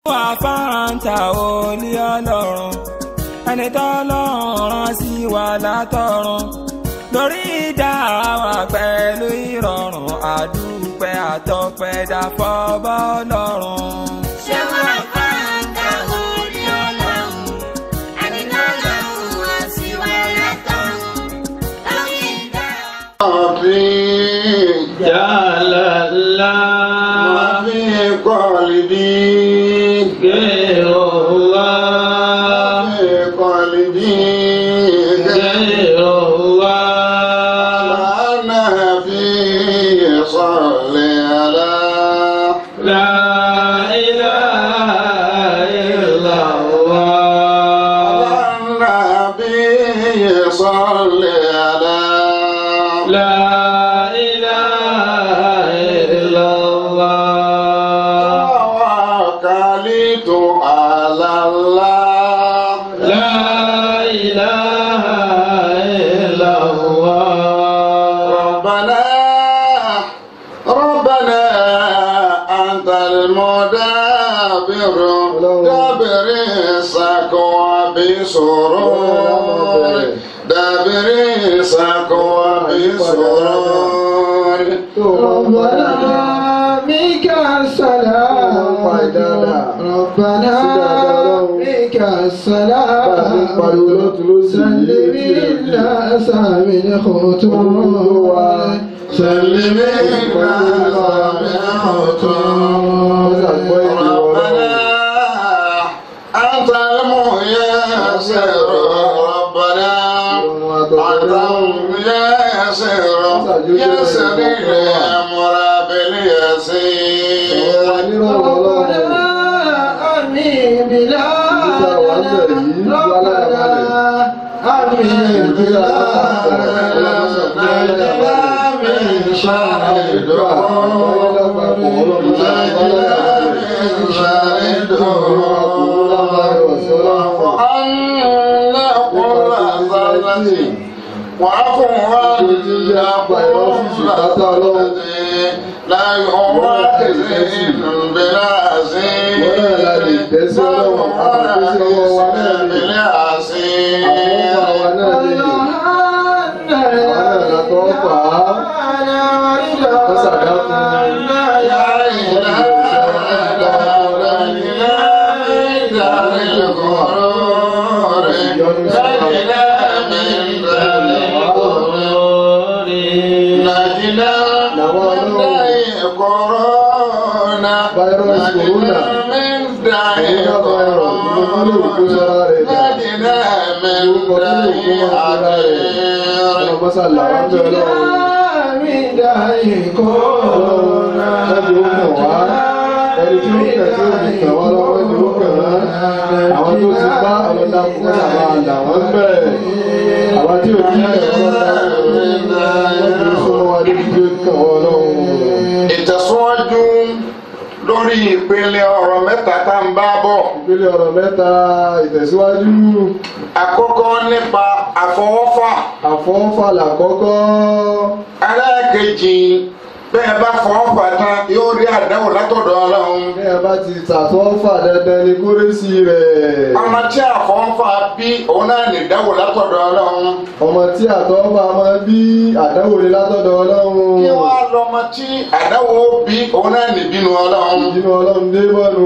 wà fáńtà olí ọlọ́run ẹni tọ́lọ́run rán sí wa látọ̀run lórí ìdá wa pẹ̀lú ìrọ̀rùn àdúpẹ́ àtọpẹ́ dàfọ́ bọ́ ọlọ́run. ṣé wọ́n fáńtà orí ọlọ́run ẹni tọ́lọ́run wá sí wa látọ̀run lórí ìdá wa. جعل الله وفي قلبي غير الله في قلبي غير الله أنا في صلي على لا إله إلا الله النبي صلي على لا إله إلا الله توكلت على الله لا إله إلا الله ربنا ربنا أنت المدبر دبر السكوى بسرور دبر السكوى بسرور ربنا بك السلام ربنا بك السلام سلم الناس من خطوة سلم ربنا أنت الميسر ربنا أنت الميسر يسر الأمر باليسير ربنا آمين بلادنا ربنا آمين بلادنا من شر وعفوا لا يؤاخذهم بالعزيز Virus corona. من داعي كورونا نجنا من داعي عبير Àwọn tó ti bá àwọn dákúrò àwọn àlà wọn bẹ̀rẹ̀. Àwọn tí ò ní ẹ̀kọ́ dákúrò wọ́n ti súnmọ́ wa débi tí ó kàn wọ́n lọ́wọ́. ìtẹ̀síwájú lórí ìpele ọ̀rọ̀ mẹ́ta tá ń bá bọ̀. Ìpele ọ̀rọ̀ mẹ́ta ìtẹ̀síwájú. àkọ́kọ́ nípa àfọwọ́fà Àfọwọ́fà làkọ́kọ́. ẹlẹ́ẹ̀kejì bẹ́ẹ̀ bá fọwọ́fà tán yóò rí àdáwò látọ̀dọ̀ ọlọ́run. Bí ẹ bá ti ṣàfọwọ́fà dandan ni kórésì rẹ̀. ọmọ tí àfọwọ́fà bí òun náà lè dáwò látọ̀dọ̀ ọlọ́run. Ọmọ tí àtọ́fà máa bí àdáwò ni látọ̀dọ̀ Ọlọ́run. kí wọ́n á lọ́mọ tí àdáwò bí òun náà lè bínú ọlọ́run. Ìdínú Ọlọ́run dé bọ́nu.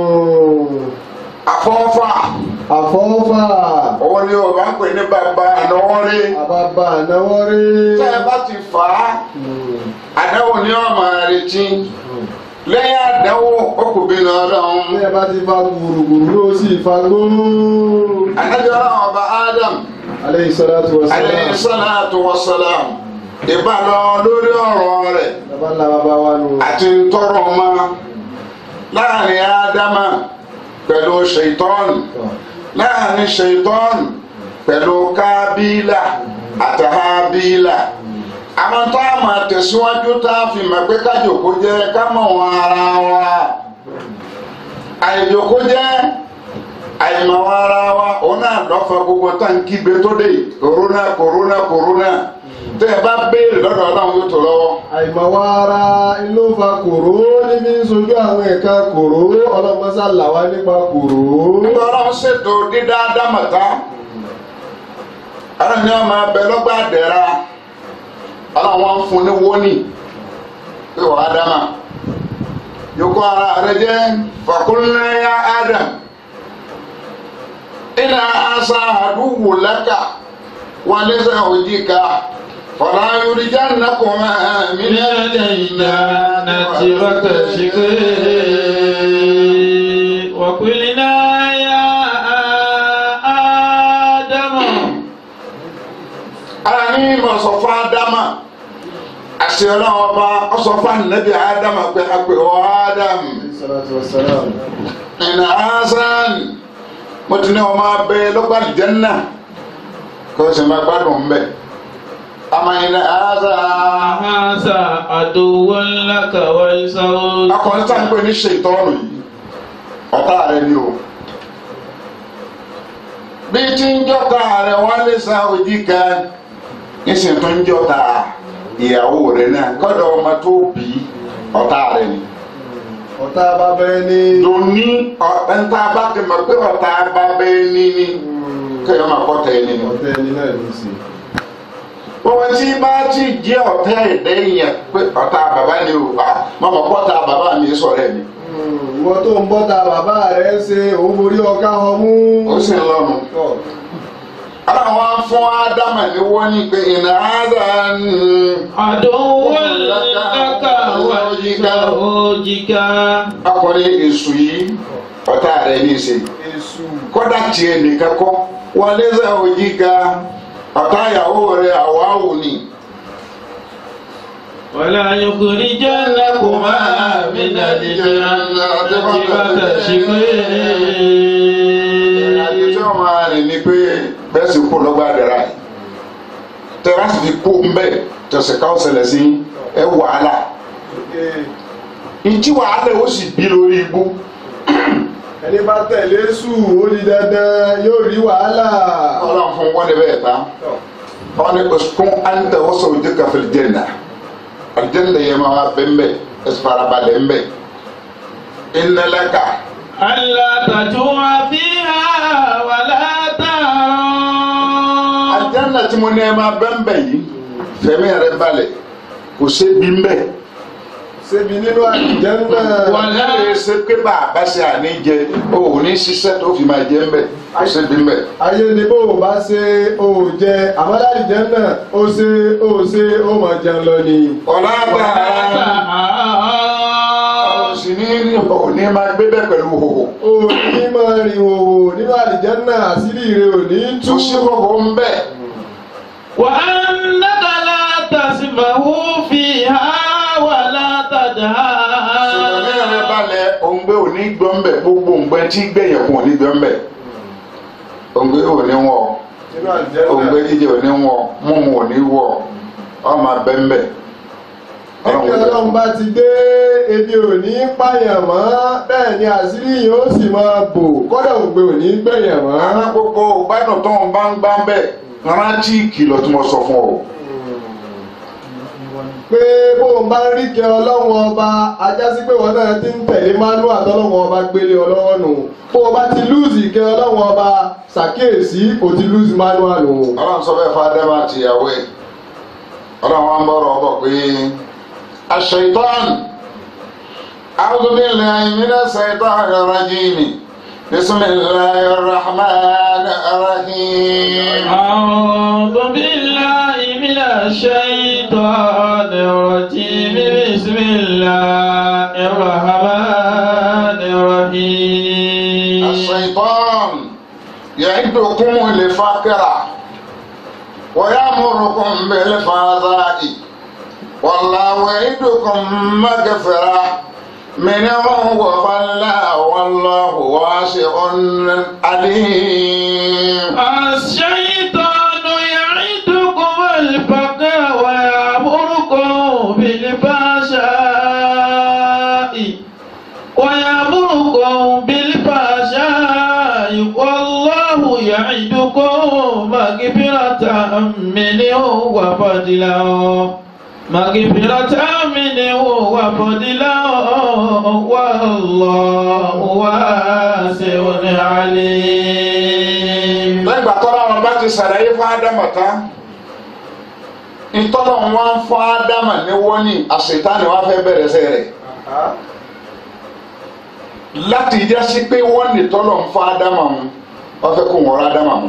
àfọwọ́fà Àfọwọ́fà. òun ni Yorùbá ń pè ní bàbá ànáwọ́rí. Àbàbà ànáwọ́ rí. tẹ́ ẹ bá ti fà á àdáwò ni wọ́n máa retí lẹ́yìn àdáwò ó kò bínú ọlọ́run. Bí ẹ bá ti fa gbùrùgbùrù ló sì fa gbóòrò. Ànábì ọlọ́run ọba Adam Aleyhi salatu wa alayhi salam. salatu wa salam ìbálò lórí ọ̀rọ̀ rẹ̀ Bàbá ńlá bàbá wa nù. àti ntọ́rọ̀ ọmọ láàrin Ádámà pẹ̀lú ṣèitọ́nù láàrin ṣèitọ́nù pẹ̀lú Kábílà àti Hábílà àwọn tó a máa tẹ̀síwájú tá a fi mọ̀ pé kájòkó jẹ́ ká mọ̀ wọn ara wa àìjòkó jẹ́ àìmọ̀wọ́ ara wa òun náà lọ́fà gbogbo táǹkì gbé tó dé kòrónà kòrónà kòrónà tẹ́ ẹ bá béèrè lọ́dọ̀ ọlọ́run yóò tó lọ́wọ́. àìmọ̀wá ara ló fa kòró níbi ń sojú àwọn ẹ̀ka kòró ọlọ́mọsá làwa nípa kòró. nígbà ọlọ́run ṣètò dídá dámọ̀tá ọlọ́run ni wọ́n máa bẹ lọ́gbà dẹ̀ra ọlọ́run wọn fún ní wóní pé wàá dámà yòókù ara rẹ jẹ́ fàkúnlẹ́yà Adam iná asa àdúgbò lẹ́kà wọn lé sẹ́ òjìká fọlá yorùjá nàkùnmá mi من الجنة فتشقي وقلنا يا آدم ara ní ma sọ fún Ádámà àṣẹ ọlọ́run ọba ọsọ fún ànàbì Ádámà pé àpè ọ Ádámù. salatu wa salam. ẹnna asan mo ti ní ọmọ abẹ lọgbà jẹnna kó o sì máa gbádùn mbẹ àmọ́ ẹnna asan هذا عدو لك ولزوجك akọni tá à ń pè ní ṣètọ́nù yìí ọ̀tá rẹ ni o bí tí ń jọta rẹ wọn lè sa òjì kan nísìnyí tó ń jọta ìyàwó rẹ náà kọ́dọ̀ ọmọ tó bí ọ̀tá rẹ ni. ọ̀tá bàbá ẹni. lóní ọ̀tá bá ti mọ̀ pé ọ̀tá bá bẹ́ẹ̀ ní ní kéèyàn máa kọ́ tẹ̀ ẹ́ nínú. ọ̀tá ẹni náà ní í ṣe. wọ́n tí bá ti jẹ́ ọ̀tá ẹ̀dẹ́ yẹn pé ọ̀tá bàbá ni o mọ̀mọ́ kọ́ta bàbá mi sọ̀rọ̀ ẹ̀ ni. ìwọ tó ń bọ́ta bàbá rẹ̀ ṣe òun borí ọ̀ká ọmú. ó sì ń lọ́nu. àwọn fún ádámà ní wọ́n ní pé ìnà ádám. عدو لك ولزوجك akọni èṣù yìí ọ̀tá rẹ̀ ní í ṣe. èṣù. kọ́dà tiẹ̀ nìkan kọ́ wọ́n lé sẹ́ òjì ga ọ̀tá ìyàwó rẹ̀ àwáwò ni. ولا يخرجنكما من الجنة àti tí فتشقي wọ́n máa rìn ní pé bẹ́ẹ̀ sì kú lọ́gbà dẹ̀ra yìí tẹ́ bá sì fi kú ń bẹ̀ tẹ̀sẹ̀ káwọ́ ṣẹlẹ̀ sí ẹ wàhálà ìtí wàhálà ó sì bí lórí igbó ẹni bá tẹ̀lé sù ó di dandan yóò rí wàhálà. ọlọ́run fún wọn níbẹ̀ tán wọn ni oṣùkún àǹtẹ̀ wọ́n sọ ojú kàfẹ́ jẹ́nà àjẹ́nà yẹn máa bẹ́ ń bẹ̀ ẹ̀sùn farabalẹ̀ ń bẹ̀ ìnẹlẹ́ka ألا تجوع فيها ولا تعرى àjẹ́nà tí mo ní ẹ máa bẹ́ ń bẹ̀ yìí fẹ̀mí rẹ balẹ̀ kò sébi ń bẹ̀. ṣébi nínú àlùjánnà. wọ́n lè ṣe pé bàbá ṣe àníjẹ o ò ní ṣiṣẹ́ tó fi máa jẹ ń bẹ̀ kò sébi ń bẹ̀. ayé ni bó o bá ṣe o ò jẹ àmọ́ àlùjánnà ó ṣe ó ṣe ó mọ̀ jẹun lọ ni. ọ̀la ولا àgbà تعرى sì ní ò ní máa gbé bẹ́ẹ̀ pẹ̀lú hòhò o ò ní máa rìn òwò nínú àlùjánnà àṣírí rẹ ò ní tú. kò sí hòhò ń bẹ̀. وأنك لا تسمع فيها ولا sọ̀rọ̀ rẹ تدهى balẹ̀ òǹgbẹ ò ní gbọ́ ń bẹ̀ gbogbo òǹgbẹ tí gbẹ̀yẹ̀ kún ò ní gbọ́ ń bẹ̀ òǹgbẹ ò ní wọ̀ nínú àlùjánnà. òǹgbẹ jíjẹ ò ní wọ̀ mímu ò ní wọ̀ ọmọ abẹ́ ń bẹ̀. ẹni ọlọ́run bá ti dé ebi ò ní pààyàn mọ́ bẹ́ẹ̀ ni àṣírí yìí ó sì máa bò kọ́dà ògbé ò ní gbẹ̀yàn mọ́. àwọn gbogbo gbádùn tó ń bá ń gbá ń bẹ̀ rántí ìkìlọ̀ tí mo sọ fún ọ. pé bó o bá ń rí kẹ ọlọ́run ọba ajá sí pé wọn náà ti ń tẹ̀lé mánúà tọ́lọ́run ọba gbélé ọlọ́wọ́ nù bó o bá ti lùzì kẹ ọlọ́run ọba ṣàkíyèsí o ti lùzì mánúà nù. ọlọ́run sọ bẹ́ẹ̀ fún ádámù àti ìyàwó ẹ̀ ọlọ́run wa ń bọ̀rọ̀ ọbọ̀ pé aṣ-ṣaytan a'udhu billahi minash shaytanir rajim bismillahir rahmanir rahim. أعوذ بالله من الشيطان الرجيم بسم الله الرحمن الرحيم aṣ-ṣaytan ya'idukum al-faqra wa ya'murukum bil-fahsha'i wallahu ya'idukum maghfirah منه وفلا والله واسع عليم الشيطان يعدكم الفقر ويأمركم بالفحشاء ويأمركم بالفحشاء والله يعدكم مغفرة مغفرة منه وفضلا مغفرة منه وفضلا والله واسع عليم lẹ́gbà tọ́lá wọn bá ti sàlàyé fún ádámà tán ìtọ́lọ̀ wọn fún ádámà ní wọ́n ní àṣetánì wọn fẹ́ bẹ̀rẹ̀ sẹ́ rẹ̀ láti jẹ́ sí pé wọ́n ní tọ́lọ̀ ń fún ádámà mu wọ́n fẹ́ kó wọ́n rọ́ ádámà mu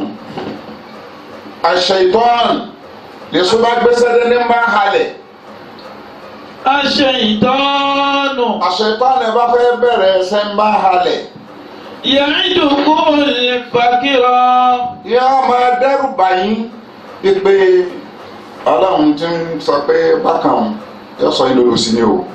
àṣetán lèso bá gbèsè dé ní bá halẹ̀ الشيطان àṣetán bá fẹ́ bẹ̀rẹ̀ ẹsẹ̀ ń bá halẹ̀ يعدكم الفقر yóò máa dẹ́rù báyìí pípé ọlọ́run ti ń sọ pé bákan yóò sọ yín lórí sí ni o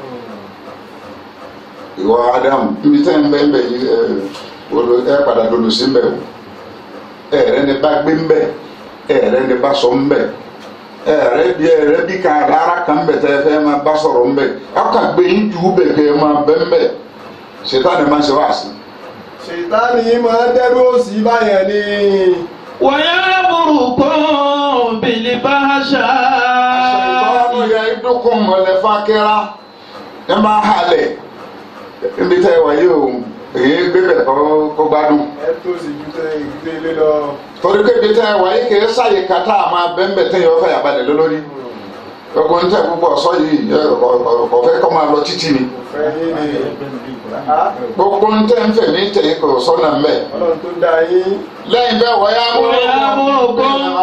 ìwọ Ádámù níbi tẹ́ ń bẹ́ẹ̀ bẹ́ẹ̀ yìí ẹ olo ẹ padà lòlù sí mbẹ́ o ẹ rẹ ni bá gbé mbẹ́ ẹ rẹ ni bá sọ mbẹ́ ẹ rẹ bí ẹ rẹ bí kan rárá kan mbẹ́ tẹ́ ẹ fẹ́ máa bá sọ̀rọ̀ mbẹ́ ẹ kà gbé yín jù bẹ̀ kẹ́ ẹ máa bẹ́ mbẹ́ ṣètàn ni máa ṣe wá sí i ṣètánì yìí máa ń dẹ́rù òsì báyẹn ni ويأمركم بالفحشاء Ṣètọ́nù yẹ idúkùn mọ̀lẹ́ fákẹ́rá ẹ máa halẹ̀ níbi tẹ́ ẹ wà yìí o èyí gbé bẹ̀ kọ́ kó gbádùn. ẹ tó sì ju tẹ ìgbé ilé lọ. Torí pé ibi tẹ́ ẹ wà yìí kì í ṣàyè kàtà máa bẹ́ńbẹ̀ tẹ́yìn ọ̀fẹ́ yàbalẹ̀ lólórí. Gbogbo ń tẹ̀ púpọ̀ sọ yìí ẹ, kò- kò fẹ́ kọ́ máa lọ títì ni. fẹ́ yín ni Gbogbo ń tẹ̀ ń fẹ̀ mí tẹ̀ kò sọ́nà mbẹ̀. ọlọ́run tó dá yín Lẹ́yìn bẹ́ẹ̀ wọ́n yá ويأمركم Yá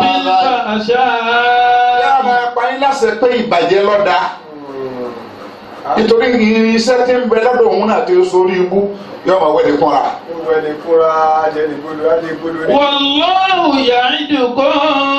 بالفحشاء máa pa yín láṣẹ pé ìbàjẹ́ lọ́dà. Nítorí irinṣẹ́ tí ń bẹ lọ́dọ̀ òun náà ti sórí ibú yóò máa wẹ̀ ní fúnra. ó wẹ ní kúra ajẹnigbolo ajẹnigbolo ní. والله يعدكم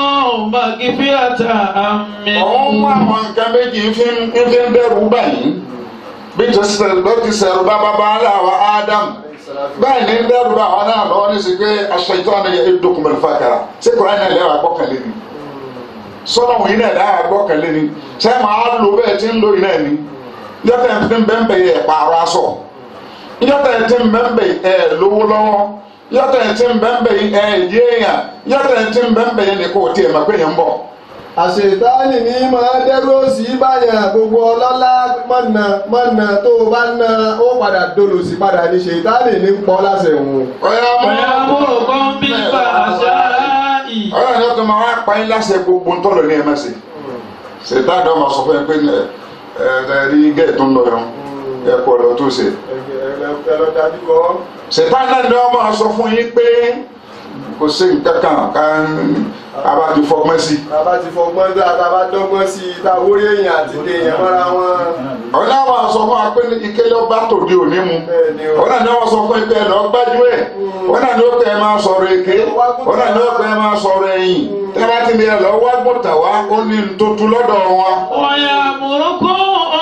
مغفرة Òun mú منه àwọn nǹkan méjì fi ń fi ń dẹ́rù báyìí. Bí tó ti sẹ̀rù ló ti sẹ̀rù bá bàbá aláwa Ádámù. Báyìí ní ń dẹ́rù bá àwọn náà lọ́wọ́ ní sí pé aṣọ ìtọ́ ni yẹ dókùnmẹ̀lì fàkàrà. Ṣé Kùránì náà lẹ́wọ̀ àgbọ́kànlé ni? Sọ́nà òun yìí náà dáhà àgbọ́kànlé ni. Ṣé màá lò bẹ́ẹ̀ tí ń lò yìí náà ni? Yọ́tà ẹ̀ ti ń bẹ́ẹ̀ yẹ pààrọ̀ aṣọ. Yọ́tà ẹ̀ ti ń bẹ́ẹ̀ ẹ̀ lówó lọ́wọ́. Yọ́tà ẹ̀ ti ń bẹ́ẹ̀ ẹ̀ yéèyàn. Yọ́tà ẹ̀ ti ń bẹ́ẹ̀ yẹ ni kò tiẹ̀ mà pé yẹn ń bọ̀. àṣetánì ní máa dẹ́rù òsì báyẹn gbogbo ọlọ́lá mọ̀nà mọ̀nà tó o bá ná ó padà dolòsì padà ní ṣètánì ní pọ́ láṣẹ òun. Ọ̀yá mú. ويأمركم بالفحشاء ọ̀rọ̀ ni wọ́n tún máa wá pa yín láṣẹ gbogbo ntọ́lọ̀ ní ẹ má ṣe ṣètà àdó máa sọ fún ẹ pé ẹ ẹ rí gẹ́ẹ̀ tó ń lọ yẹn ẹ kọ́ lọ tó ṣe ẹ lọ dájú kọ́. ṣètà náà ni wọ́n máa sọ fún yín pé kò sí nǹkan kan ká abá ti fọgbọ́n sí bàbá ti fọgbọ́n dá bàbá dọ́gbọ́n sí i tá orí èèyàn àti èèyàn mọ́ra wọn. ọ̀rọ̀ náà máa sọ fún wa pé ìkélé ọba tòde òní mu bẹ́ẹ̀ ni o. ọ̀rọ̀ náà ni wọ́n sọ fún ẹ pé ẹ lọ gbájú ẹ̀ ọ̀rọ̀ náà ni ó pẹ́ ẹ máa sọ̀rọ̀ èké ọ̀rọ̀ náà ni ó pẹ́ ẹ máa sọ̀rọ̀ ẹ̀yìn tẹ́ bá ti ní ẹ lọ wá gbọ́tà wá ó ní ntòtú lọ́dọ̀ wọn. ويأمركم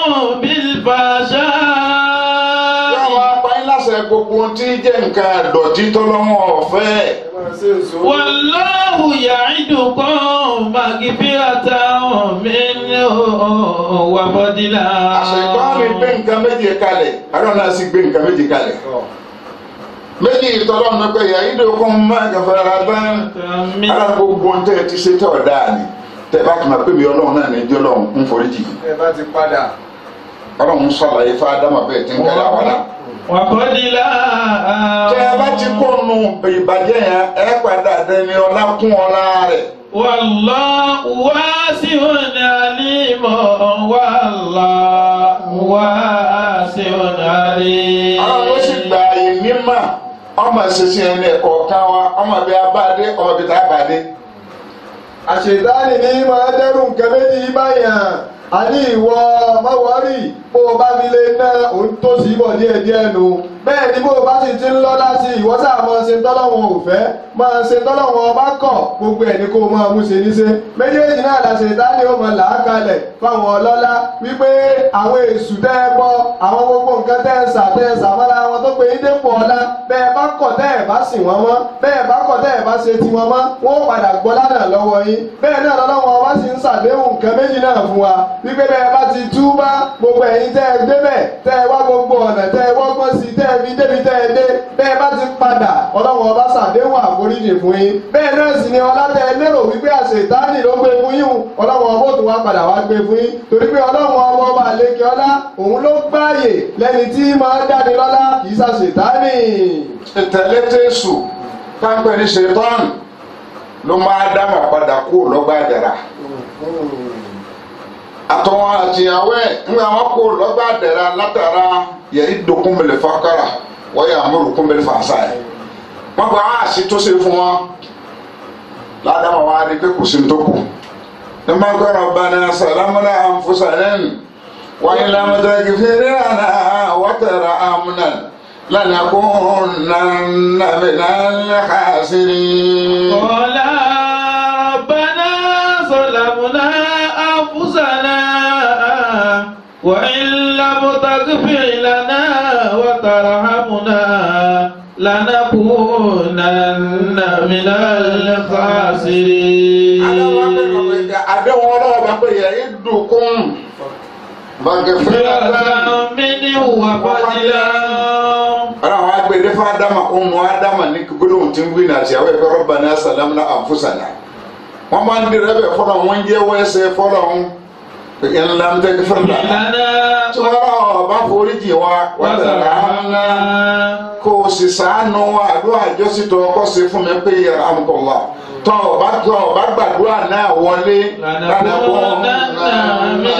بالفحشاء Yàrá apáyín láṣẹ gbogbo ohun tí jẹ́ nǹkan àdọ̀tí tọ́lọ́wọ́ ọ̀fẹ́. ẹ máa ṣe èso. والله يعدكم مغفرة منه وفضلا Àṣetọ́ni gbé nǹkan méje kalẹ̀, àdó náà sì gbé nǹkan méje kalẹ̀. Méjì ìtọ́lọ́ ní pé yàrá ìdókòwò máa kẹfẹ́ ara tán. Ara gbogbo ohun tẹ́ ẹ ti ṣe tẹ́ ọ̀dà ni. Tẹ́ bá tún máa pè mí ọlọ́run náà ní ẹjọ́ ọlọ́run ń foríjì. ẹ bá ti padà. Ọlọ́run sọ̀làyé fún Ádámà bẹ́ẹ̀ tí ń kẹ́lẹ́ àwọn náà. وفضلا Tẹ́ ẹ bá ti kó nu ìbàjẹ́ yẹn, ẹ padà dẹni ọlá kún ọlá rẹ̀. والله واسع عليم والله واسع عليم àwọn ló sì gba àyè mímọ ọmọ ṣẹṣẹ ẹni ẹkọ kan wa ọmọ bíi abáde ọmọ bíi tábàdé àṣetánì ní máa dẹ́rù nǹkan méjì báyàn a ní ìwọ mọ́wọ́rì bó o bá fi lè ná òun tó sì bọ̀ díẹ̀ díẹ̀ nu bẹ́ẹ̀ ni bó o bá sì ti ń lọ láti ìwọ sáà máa ṣe tọ́lọ́wọ́n ò fẹ́ máa ṣe tọ́lọ́wọ́n ọba kọ̀ gbogbo ẹ̀ ní kó o máa mú ṣe níṣe méjèèjì náà la ṣètánì ó máa là á kalẹ̀ fáwọn ọlọ́lá wípé àwọn èṣù tẹ́ ẹ bọ àwọn gbogbo nǹkan tẹ́ ẹ sà tẹ́ ẹ sà mọ́ra wọn tó pe yín dépò ọlá bẹ́ẹ̀ bá kọ̀ tẹ́ ẹ̀ bá sìn wọ́n mọ́ bẹ́ẹ̀ bá kọ̀ tẹ́ ẹ̀ bá ṣe tiwọn mọ́ wọ́n padà gbọ́ lánàá lọ́wọ́ yín bẹ́ẹ̀ náà lọ́wọ́ ọba sì ń ṣàdéhùn nǹkan méjì náà fún wa wípé bẹ́ẹ̀ bá ti túbá gbogbo ẹ̀yin tẹ́ ẹ débẹ̀ tẹ́ ẹ wá gbogbo ọ̀nà tẹ́ ẹ wọ́gbọ́n sí tẹ́ ẹ fi débi tẹ́ ẹ dé bẹ́ẹ̀ bá ti padà ọlọ́wọ́ ọba ṣàdéhùn àforíjì fún yín bẹ́ẹ̀ náà sì ni ọlá tẹ́ ẹ lérò wípé àṣetánì ló gbé fún yín ọlọ́wọ́ ọba ó tún wá padà wá gbé fún yín torí pé ọlọ́wọ́ ọba ọba àlekè ọlá òun ló gbáàyè lẹ́ni tí máa ń dáni lọ́lá kì í ṣàṣetánì. ìtẹ̀lé tẹ̀sù táǹpẹ̀ ní ṣetán ló máa dámà padà kú lọ́gbà dẹ̀ra àtọwọn àtìyàwó ẹ̀ ńgbà wọn kú lọ́gbà dẹ̀ra látara yẹ ìdókun mẹlẹ fàkàrà wọ́n yà àmúrùkún mẹlẹ fàṣà ẹ̀ wọ́n gba àwọn àṣì tó ṣe fún wọn ládàmà wọn á rí pé kò sí ní tó kù ní máa ń kọ́ ọ̀rọ̀ bá ní sàlámúlà àǹfọ̀sàlẹ́nu wọ́n yìí lámúdàgì fèrè àná wọ́tẹ̀rẹ̀ àmúnà lánàkúnnà mìíràn khasirin. قال ربنا ظلمنا أنفسنا وإن لم تغفر لنا وترحمنا لنكونن من الخاسرين àdéhùn ọlọ́wọ́ bá pè yẹ ìdùnkún bàgẹ́fẹ́ مغفرة منه وفضلا ara àwọn agbèdè fún adama ọmọ adama ní gbólóhùn tí ń wí náà tí àwọn ẹgbẹ́ rọ́bà náà sàlámù náà àǹfọ̀sànà wọ́n máa ń di rẹ́bẹ̀ fọlọ́ wọn ń jẹ́ wẹ́sẹ̀ fọlọ́ wọn ńlá ń tẹ́kí fún mi. لنا tí wọ́n rà ọ̀ bá forí jì wá wọ́n tẹ̀lé وترحمنا kó o sì sàánú wa àdúrà ìjọsìn tó ọkọ sí fún mi pé yẹ amukọ̀lá tọ́ ọba tọ́ ọba gbàdúrà náà wọlé لنكونن من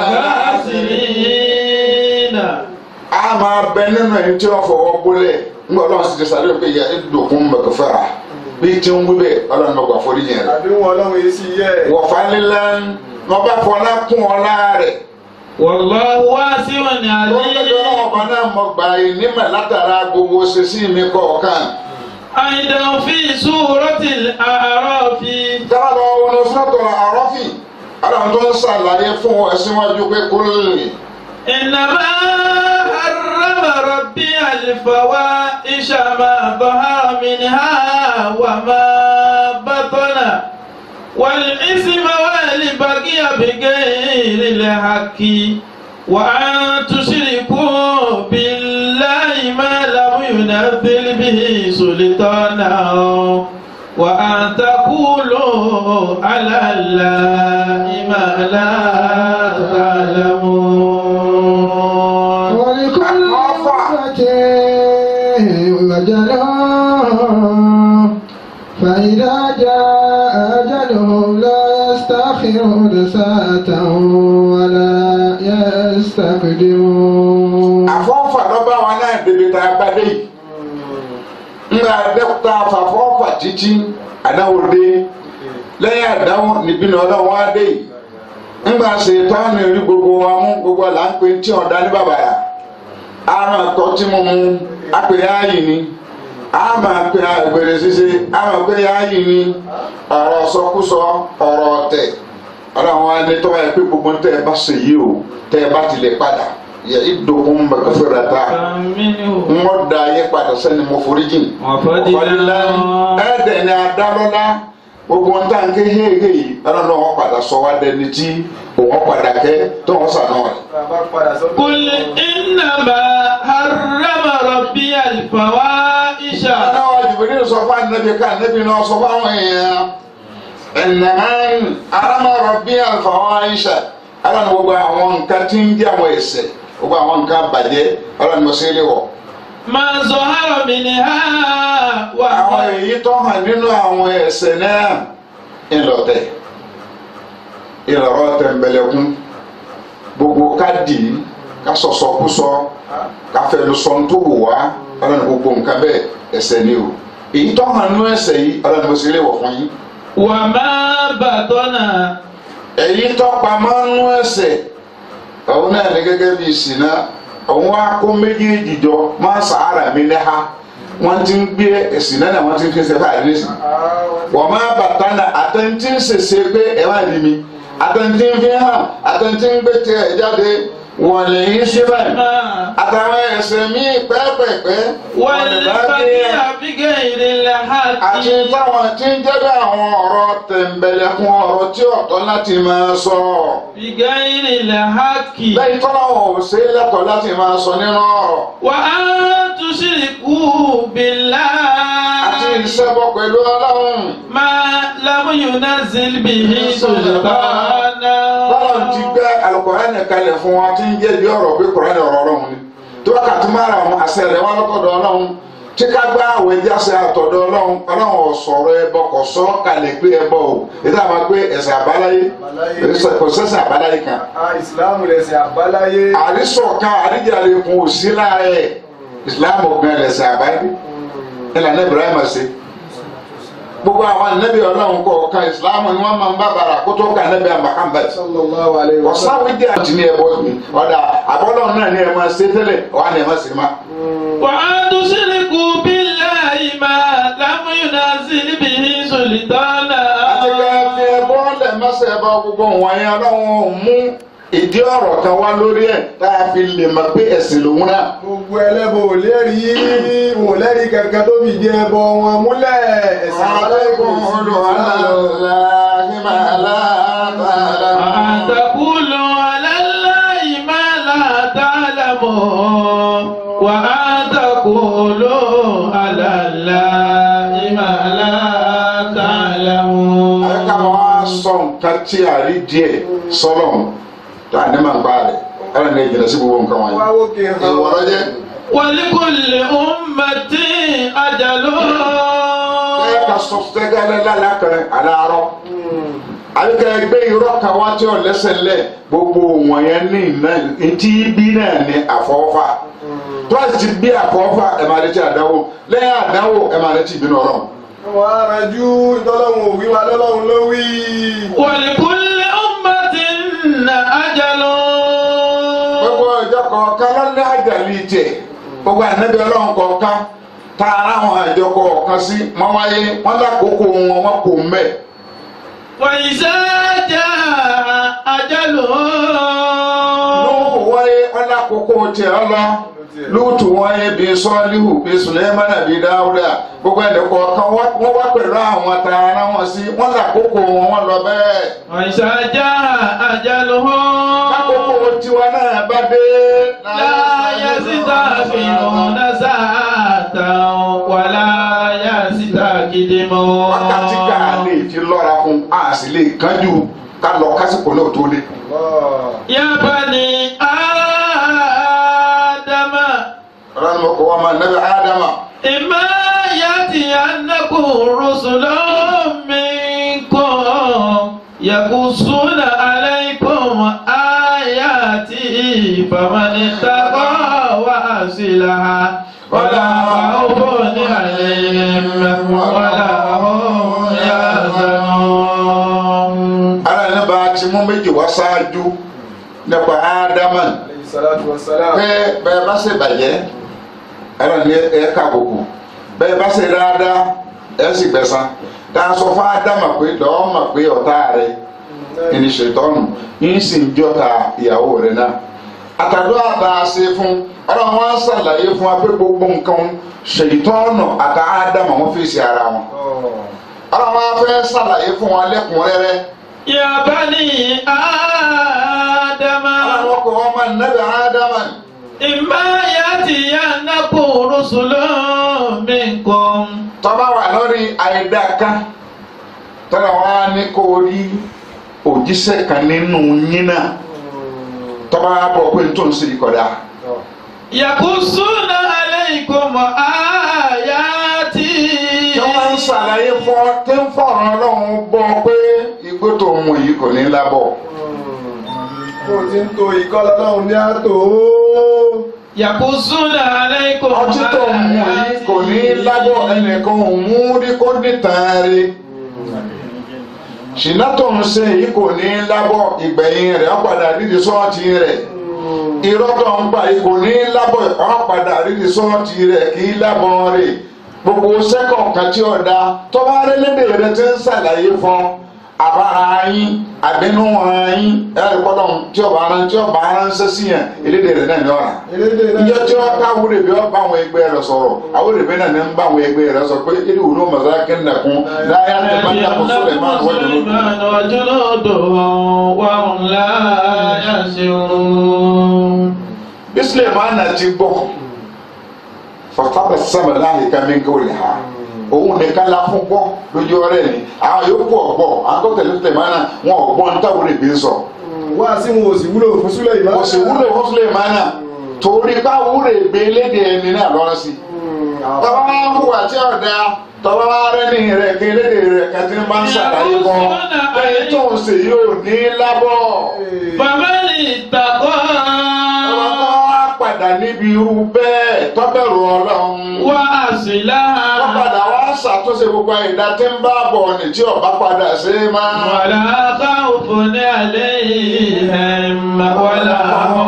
الخاسرين a máa bẹ nínú ẹni tí wọ́n fọwọ́ gbólẹ̀ ńgbà ọlọ́run sì ti sàlẹ̀ pé yẹ ẹ̀dùnkún mẹ̀kẹ́fẹ́ra bí tí ń wí bẹ́ẹ̀ ọlọ́run mẹ̀gbà forí jìn rẹ̀ àdéhùn ọlọ́run yìí sì yẹ. wọ̀fà lílẹ̀ wọn bá fọlá kún ọlá rẹ̀ والله واسع wọ́n lọ́jọ́ náà عليم ọba náà mọ̀ gbà yìí nímọ̀ látara gbogbo ṣẹṣí mi kọ̀ọ̀kan أيضا في سورة الأعراف dábàá lọ wọn sọ́tọ̀ àrọ́fì aláwọn tó ń ṣàlàyé fún ẹ síwájú pé kó lè إنما حرم ربي الفواحش ما ظهر منها وما بطن والإثم والبغي بغير الحق وأن تشركوا بالله ما لم ينزل به سلطانا وأن تقولوا على الله ما لا تعلمون ولكل أمة أجل فإذا جاء أجلهم لا يستأخرون ساعة ولا يستقدمون àfọ́fà lọ́ba wa náà débi tá a bá dé yìí ńlá dẹ́kúta àfàfọ́fà títí àdáwò dé lẹ́yìn àdáwò níbí ni ọlọ́wọ́ á dé yìí ńgbà ṣètọ́nù rí gbogbo wa mú gbogbo là ń pè tí ọ̀dá ní bàbàrà àrùn ẹ̀kọ́ tí mo mú apèrè áyì ni àmà pé àgbèrè ṣíṣe àmà pé áyì ni ọ̀rọ̀ sọkúsọ ọ̀rọ̀ ọ̀tẹ̀ ọlọ́wọ́ á ní tọ́wọ́ ẹ pé gbogbo ń tẹ́ ẹ bá ṣe yìí o tẹ́ ẹ bá tilẹ̀ padà yẹ ìdòkun mẹ̀kẹ́fẹ́rẹ́ ta منه ŋɔ da yɛ kpata sɛni mo forí jìn. وفضلا ɛdɛ ni adalɔla gbogbo nta nke hehe yi ɛna ní wọn padà sọ wa dẹni tí wọn padà kɛ tó wọn sànù rẹ. bàbá padà sọ́dọ̀. قل إنما حرم ربي الفواحش ɛna wa jubili sọ fún anabi ká anabi náà sọ fún àwọn èèyàn ɛnɛmɛn aramọrọ bí alifawọn ayisa ɛna ní gbogbo àwọn nǹkan tí ń jẹ àwọn ẹsẹ gbogbo àwọn nǹkan bàjẹ́ ɛna ní mo ṣe é lé wọ. ما ظهر منها àwọn وما èyí tó hàn nínú àwọn ẹsẹ náà ńlọtẹ ìlọrọ tẹnbẹlẹkún gbogbo ká dì í ká sọsọkúsọ ká fẹnusọ tó wù wá ọlọ́run gbogbo nǹkan bẹ́ẹ̀ ẹsẹ ni o èyí tó hàn nínú ẹsẹ yìí ọlọ́run mo sì lè wọ̀ fún yín وما بطن èyí tó pamọ́ nínú ẹsẹ òun náà ní gẹ́gẹ́ bí ìsìná òun wá kó méjèèjì jọ máa sàárà mi lẹ́ha wọ́n ti ń gbé ìsìná náà wọ́n ti ń fi ṣe fáàlì nísìnyí wọ́n máa bàtà náà àtẹ̀ntì ń ṣèṣe pé ẹ má rí mi àtẹ̀ntì ń fi hàn àtẹ̀ntì ń gbé tiẹ̀ jáde wọ̀lẹ̀ yìí síbẹ̀ àtàwọn ẹ̀ṣẹ̀ míì pẹ́ẹ́pẹ́ẹ́pẹ́ والبقية بغير الحق àti táwọn tí ń jẹ́ bí àwọn ọ̀rọ̀ tẹ̀m̀bẹ̀lẹ̀kun ọ̀rọ̀ tí ọ̀tọ́ láti máa sọ بغير الحق lẹ́yìn tọ́lá wọn ò ṣe é lẹ́tọ̀ọ́ láti máa sọ nínú ọ̀rọ̀ وأن تشركوا àti بالله ìṣẹ́bọ pẹ̀lú ọlọ́run ما لم ينزل به سلطانا bọ́lá ti gbé alukọ̀ránì kalẹ̀ fún wa tí ń jẹ́ bí ọ̀rọ̀ bí kọ̀ránì ọ̀rọ̀ ọlọ́run ni tó bá kàtí máa ra àwọn àṣẹ rẹ̀ wá lọ́tọ̀dọ̀ ọlọ́run tí ká gbá àwọn ẹja ṣe àtọ̀dọ̀ ọlọ́run ọlọ́run ọ̀sọ̀rọ̀ ẹbọ kò sọ kalẹ̀ pé ẹbọ o ètò àwọn pé ẹ̀sẹ̀ àbáláyé kò sẹ́sẹ̀ àbáláyé kan Ah, ìsìláàmù lẹ̀sìn àbáláyé. àrísọ̀kan àríjàre kun ò sí láàrẹ̀ ìsìlámù ọ̀gbìn ẹ̀sẹ̀ àbáyé ìlànà Ibrahim ṣe gbogbo àwọn ànábì ọlọ́run kọ̀ọ̀kan ìsìlámù ni wọ́n máa ń bá bàrà kó tó ka ànábì Muhammad sallallahu alayhi wa sallam. ọ̀sáwé jẹ́ àti ní ẹbọ mi ọ̀dà àbọ̀lọ́ náà ní ẹ máa ṣe tẹ́lẹ̀ wà ní ẹ máa ṣe má. وأن تشركوا بالله ما لم ينزل به سلطانا àti pé fi ẹbọ lẹ̀ mọ́sẹ̀ ẹbọ gbogbo wọ̀nyẹn ọlọ́run ò mú ìdí ọ̀rọ̀ kan wá lórí ẹ̀ tá a fi lè mọ̀ pé ẹ̀sìn lòun náà. gbogbo ẹlẹ́bọ ò lẹ́rìí wò lẹ́rìí kankan tó fi jẹ ẹbọ wọn múlẹ̀ ẹ̀sìn àbáláyé kò عليكم sí ادعوا على الله ما لا وأن تعلمون تقولوا على الله ما لا تعلمون وأن تقولوا على الله ما لا تعلمون ká máa sọ nǹkan tí a rí díẹ̀ sọ́lọ̀ tó a ní máa ń bá rẹ̀ ẹ̀rọ ní ìjìnlẹ̀ sí gbogbo nǹkan wọ̀nyí. wá wókè hàn ìwọ lọ jẹ́ ولكل أمة أجل ẹ ká sọ fẹ́gẹ́lẹ́ lálàkẹ́ aláàárọ̀ àbíkẹ́ gbé irọ́ kan wá tí ò lẹ́sẹ̀ lẹ̀ gbogbo wọ̀nyẹn ní iná etí bí náà ní àfọwọ́fà tó a ti bí àfọwọ́fà ẹ̀ máa retí àdáwò lẹ́yìn àdáwò ẹ̀ máa retí ìbínú ọlọ́run. wọn á ranjú ìtọ́lọ́hún òwí wa lọ́lọ́hún ló wí. ولكل أمة أجل gbogbo ìjọ kọ̀ọ̀kan lọ́lẹ́ àjàlí tiẹ̀ gbogbo ànábì ọlọ́run kọ̀ọ̀kan tá a ráwọn àjọ kọ̀ọ̀kan sí wọ́n wáyé wọ́n lákòókò wọn wọ́n kò mẹ́. وإذا جاء أجلهم lóòkù wáyé wọ́n lákòókò tiẹ̀ ọlọ́ lóòtù wáyé bíi sọ́ọ́líhù bíi sùlẹ́mánà bíi dáúdà gbogbo ẹ̀dẹ̀ kọ̀ọ̀kan wọ́n wá pẹ̀lú àwọn tá a rán wọn sí wọ́n lákòókò wọn wọ́n lọ bẹ́ẹ̀. وإذا جاء أجلهم lákòókò tiwa náà bá dé. لا يستغفرون ساعة ولا يستقدمون wákàtí ká lè fi lọ́ra fún a sì lè kánjú ká lọ kásìkò náà tó dé. يا بني آدم ọlọ́run mo kọ́ wa máa nẹ́bí ádámà إما يأتينكم رسل منكم يقصون عليكم آياتي فمن اتقى وأصلح ولا خوف عليهم ولا هم يحزنون ara ní bá a ti mú méjì wá ṣáájú nípa ádámà alayhi salatu wa salam. pé bẹ́ẹ̀ bá ṣe bàjẹ́ ẹ̀rọ ní ẹ̀ka àbùkù bẹ́ẹ̀ bá ṣe dáadáa ẹ̀ sì gbẹ̀san tá a sọ fún ádámà pé lọ́ọ́ mọ̀ pé ọ̀tá rẹ̀ ẹni ṣètọ́nù yín sì ń jọta ìyàwó rẹ̀ náà àtàdó àtà ṣe fún ọlọ́run wọn ṣàlàyé fún wa pé gbogbo nǹkan ṣètọ́nù àtà ádámà wọn fèsì ara wọn ọlọ́run wọn fẹ́ ṣàlàyé fún wa lẹ́kùnrẹ́rẹ́ يا بني آدم ọlọ́run wọn kò wọ́n máa nẹ́bẹ̀ ádámà ni. إما يأتينكم رسل منكم tọ́ba wà lórí àìdáká tọ́ba wà ní kó rí òjíṣẹ́ kan nínú yín náà tọ́ba wà bọ̀ pé n tó ń ṣe ìkọ̀dá. يقصون عليكم آياتي tí wọ́n ń ṣàlàyé fún ọ tí ń fọ̀rọ̀ ọlọ́run bọ́ pé igbó tó ń mu yìí kò ní lábọ̀. kó o ti ń to ìkọlọ lọ́hùn ní àtò. يقصون عليكم ọtí tó ń mu yìí kò ní lábọ̀ ẹnìkan ò mú rí kó dìtàn rí. ṣìnà tó ń ṣe yìí kò ní lábọ̀ ìgbẹ̀yìn rẹ̀ ó padà dídì sọ́ọ̀tì rẹ̀. irọ́ tó ń pa yìí kò ní lábọ̀ ó padà dídì sọ́ọ̀tì rẹ̀ kì í lábọ̀ rẹ̀. gbogbo sẹ́kọ̀n kan tí ọ̀dà tọ́ba arẹ́lẹ́dẹ̀ rẹ ti ń ṣàlàyé fún àbára yín àbínú wọn yín ẹ̀rí kọ́dọ̀ tí ọba aran tí ọba aránṣẹ́ sí yẹn elédè rẹ̀ náà ní ọ̀rà elédè náà ìjọ tí wọn ká wúlò bí wọn bá àwọn ẹgbẹ́ rẹ̀ sọ̀rọ̀ àwọn olùgbé náà ní ń bá àwọn ẹgbẹ́ rẹ̀ sọ pé ilé ìwúlò mọ̀sára kẹ́ńdàkún láyé àti pàtàkì Suleiman wọ́n jùlọ. وجنوده وهم لا يشعرون bí Suleiman ti gbọ́ fọ̀tàbẹ̀ sẹ́mi láàyè ká mi ń kó lè ha òun nìkan la fún gbọ́ lójú ọ̀rẹ́ ni àwọn yòókù ọ̀gbọ́ àwọn tó tẹ̀lé Suleiman náà wọn ọ̀gbọ́n ní táwọn olùgbé sọ. wá sí wọn ò sì wúlò fún súlẹ̀ ìmọ̀ kò sì wúlò fún Suleiman náà torí bá wúlò ègbé léde ẹni náà lọ́rọ́ sí. tọ́wọ́ máa ń hùwà tí ọ̀dà tọ́wọ́ máa rẹ́ ní rẹ̀ kí léde rẹ̀ kẹ́tí máa ń ṣàlàyé kan pé tó ń ṣe yóò ní lábọ̀. فمن اتقى ọmọ tó wá padà níbi irú bẹ́ẹ̀ tọ́bẹ̀rù ọlọ́run. وأصلح wọ́n padà wá ṣàtúnṣe gbogbo ìdá tí ń bá bọ̀ ní tí ọba padà ṣe é máa. ولا خوف عليهم ولا هم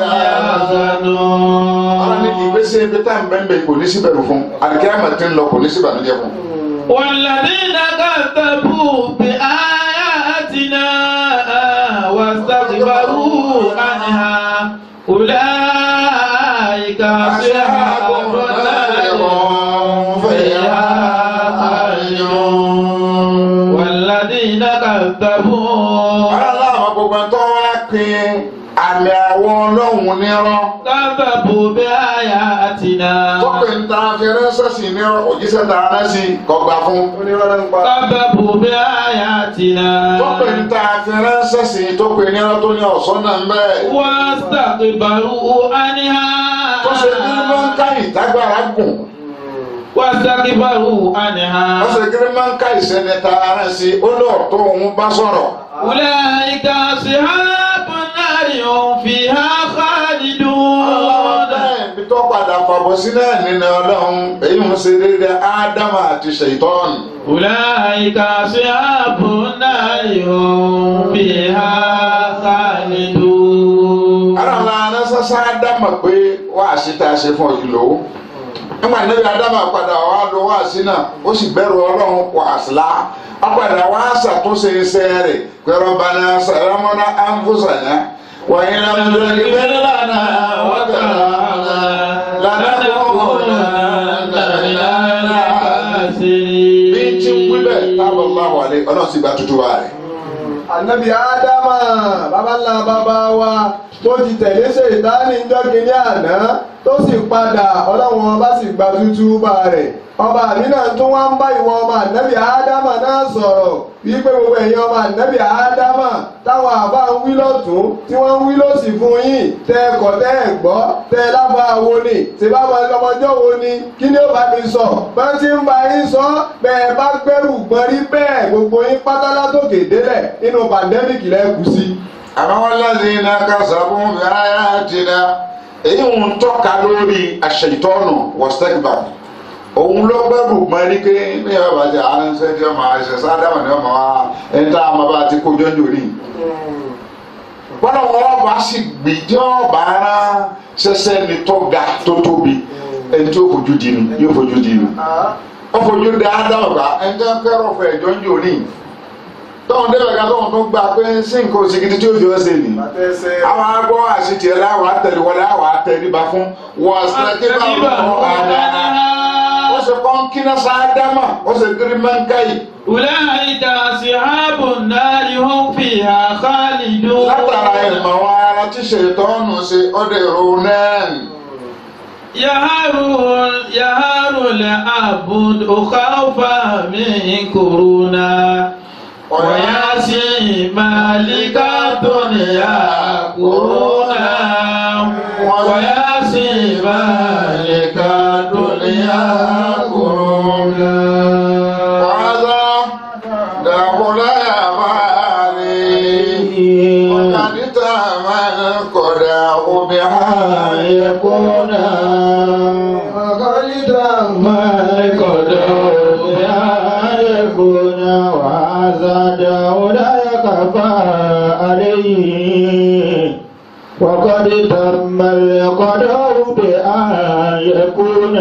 ọ̀rọ̀ ní يحزنون ìgbésẹ̀ ibi tá à ń bẹ́ẹ̀ bẹ́ẹ̀ kò ní síbẹ̀rù fún àdìkẹ́rẹ́mà tí ń lọ kò ní síbànújẹ́ fún. والذين كذبوا بآياتنا واستكبروا عنها أولئك أصحاب النار هم فيها خالدون والذين كذبوا ọ̀rọ̀ láwọn gbogbo tó wá pin àmì àwọn ọlọ́run nírọ́ كذبوا بآياتنا tó pè ń ta fẹ́rẹ́sẹ̀ sí nírọ́ òjíṣẹ́ ta rẹ́ sí kọgbà fún. onírọ́lá ń pa كذبوا بآياتنا tó pè ń ta fẹ́rẹ́sẹ̀ sí tó pè nírọ́ tó ní ọ̀sán náà ń bẹ́ẹ̀. واستكبروا عنها tó ṣe kí ló ń ká ìtagbára gùn واستكبروا عنها tó ṣe kí ló ń ká ìṣẹ̀lẹ̀ ta rẹ̀ sí ó lọ tó òun bá sọ̀rọ̀. أولئك أصحاب النار هم فيها ọlọ́run خالدون bẹ́ẹ̀ bí tó padà fàbọ̀ sí náà nínú ọlọ́run èyí ń ṣe déédéé ádámà àti ṣèitọ́ọ̀nù. أولئك أصحاب النار هم فيها خالدون ara ńlá anáṣáṣá ádámà pé wáàsí tá a ṣe fún ọyìn lò ó nígbà níbi ádámà padà wá lo wáàsí náà ó sì bẹ̀rù ọlọ́run wàásìlá á padà wá ṣàtúnṣe iṣẹ́ rẹ̀ pẹ̀lú bana sàlámọ́nà ánfúsànà wàyí lámúlò ìbẹ̀rẹ̀ lánàá wọ́tàrà bí tí ń wí bẹ́ẹ̀ tábọ̀ máa wà lé ọlọ́run sì gba tuntun wa rẹ̀. ànábì ádámà bàbá ńlá bàbá wa tó ti tẹ̀lé ṣètánì jọ́gi ní àná tó sì padà ọlọ́run ọba sì gba tútú bá rẹ̀ ọba mi náà tún wá ń bá ìwọ ọmọ ànábì ádámà náà sọ̀rọ̀ wípé gbogbo ẹ̀yin ọmọ ànábì ádámà táwọn àbá ń wí lọ́tún tí wọ́n ń wí lọ́sì fún yín tẹ ẹ̀kọ́ tẹ ẹ̀ gbọ́ tẹ ẹ lábá wo ni ṣe bá wọn ọmọjọ́ wo ni kí ni ó bá mi sọ bá ti ń bá yín sọ bẹ́ẹ̀ bá gbẹ́rù gbọ́n rí bẹ́ẹ̀ gbogbo yín pátá látòkè délẹ̀ nínú pandemic lẹ́kùú sí. àmọ́ wọn lẹ́sìn iná kásábùn fìráyà tìǹà èyí ń tọ́ka lórí àṣetọ́nù wọ́sítẹ́kìbà òun ló gbẹ́rù mọ́rí pé ní ọba jẹ́ aránṣẹ́ tí ọmọ àṣẹ sádámà ní ọmọ wa ẹni tá a máa bá ti kó jọ́njọ́ rí bọ́lá wọn bá sì gbìjọ́ ọba ara ṣẹṣẹ́ ni tó ga tó tóbi ẹni tó fojú di ni yóò fojú di ni ó fojú di ádámà bá ẹni tó ń kẹ́rọ̀ fún ẹ̀jọ́ ń jò ní tọ́wọ́n débẹ̀ ká tọ́wọ́n tó gba pé sí nǹkan òsìkìtì tí ó fi ọ́ sẹ́yìn àwọn agbọ́ àṣetì ẹ̀ láwọ̀ àtẹ̀lé wọlé àwọ̀ àtẹ̀lébà fún wọ́n sẹ́kíbà lọ́wọ́ àdá ó sì kọ́ kíná sáádámà ó sì kiri mẹ́ńkáyì أولئك أصحاب النار هم فيها خالدون látara ìmọ̀ wọn ara tí ṣètọ́nù ṣe ọdẹ ìrò náà يهار يهار العبد خوفا من كورونا وياسي مالك الدنيا كورونا وياسي مالك الدنيا كورونا wàhálà dàbọ̀lá àmàlẹ́ ọ̀kadìtà máa ń kọ̀dà òbí ààyè kọ́nà. وقد تم القدر بأن يكون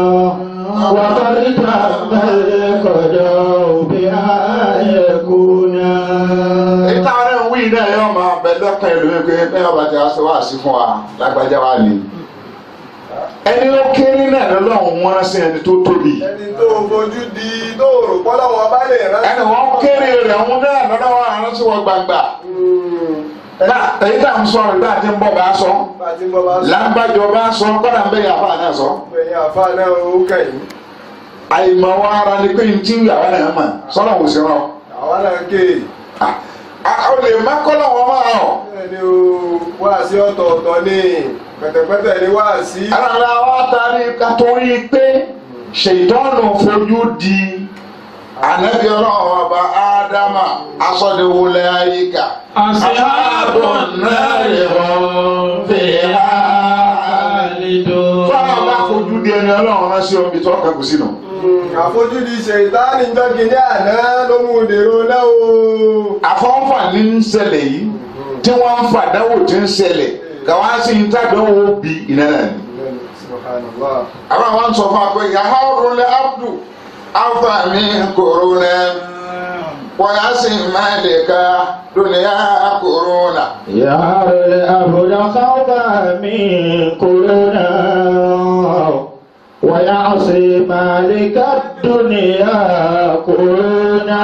وقد تم القدر بأن يكون lọ́kàn ẹlòmíì pé bẹ́ẹ̀ ọba tí a ṣe wá sí fún wa lágbájá wa ni ẹni ó kéré náà lọ́lọ́run wọn sí ẹni tó tóbi ẹni tó fojú di tó rò pọ́lọ́ wọn bá lè rán. ẹni wọn kéré rẹ̀ wọn náà lọ́lọ́run àrùn sí wọn gbangba náà èyí tá à ń sọ ìgbà tí ń bọ̀ bá sọ Bàtí bọ́ bá sọ. lágbájọ bá sọ kọ́dà ń bẹ yàrá náà sọ Ẹ̀yin àfa náà ó kẹ́yìn. àìmọ̀ wa ara ni pé ntí yàrá náà mọ̀ sọ́nà wò sí rán Àwa náà ké. ọ lè má kọ́lọ̀ wọn máa hàn. Bẹ́ẹ̀ ni o wá sí ọ̀tọ̀ọ̀tọ̀ ní pẹ̀tẹ̀pẹ̀tẹ̀ ni wá sí. ara wa taari ká torí pé ṣètọ́nù fojú di ànábì ọlọ́run ọba ádámà asọ́dẹ̀wọlẹ̀ ayíká. Ashabu nari hum fiha khalidun. fọlọ́n bá fojú di ẹni ọlọ́run rán sí omi tó kẹ́kù sínú. Àfojúdi ṣèǹtánì jọ́gi ní àná ló mú un dèrò náà o. àfọwọ́fà ní ń ṣẹlẹ̀ yìí tí wọ́n ń fàdáwò tí ń ṣẹlẹ̀ káwá sí ń tàdánwò bí iná náà ni. Subhanallah. àwọn àwọn sọ fún wa pé yàrá òrùlé abdu àǹfààní kòrónà wọ́n yá sí máàlìkà dúnìyà kòrónà. يا الأبد خوفا من كلنا ويعصي مالك الدنيا كلنا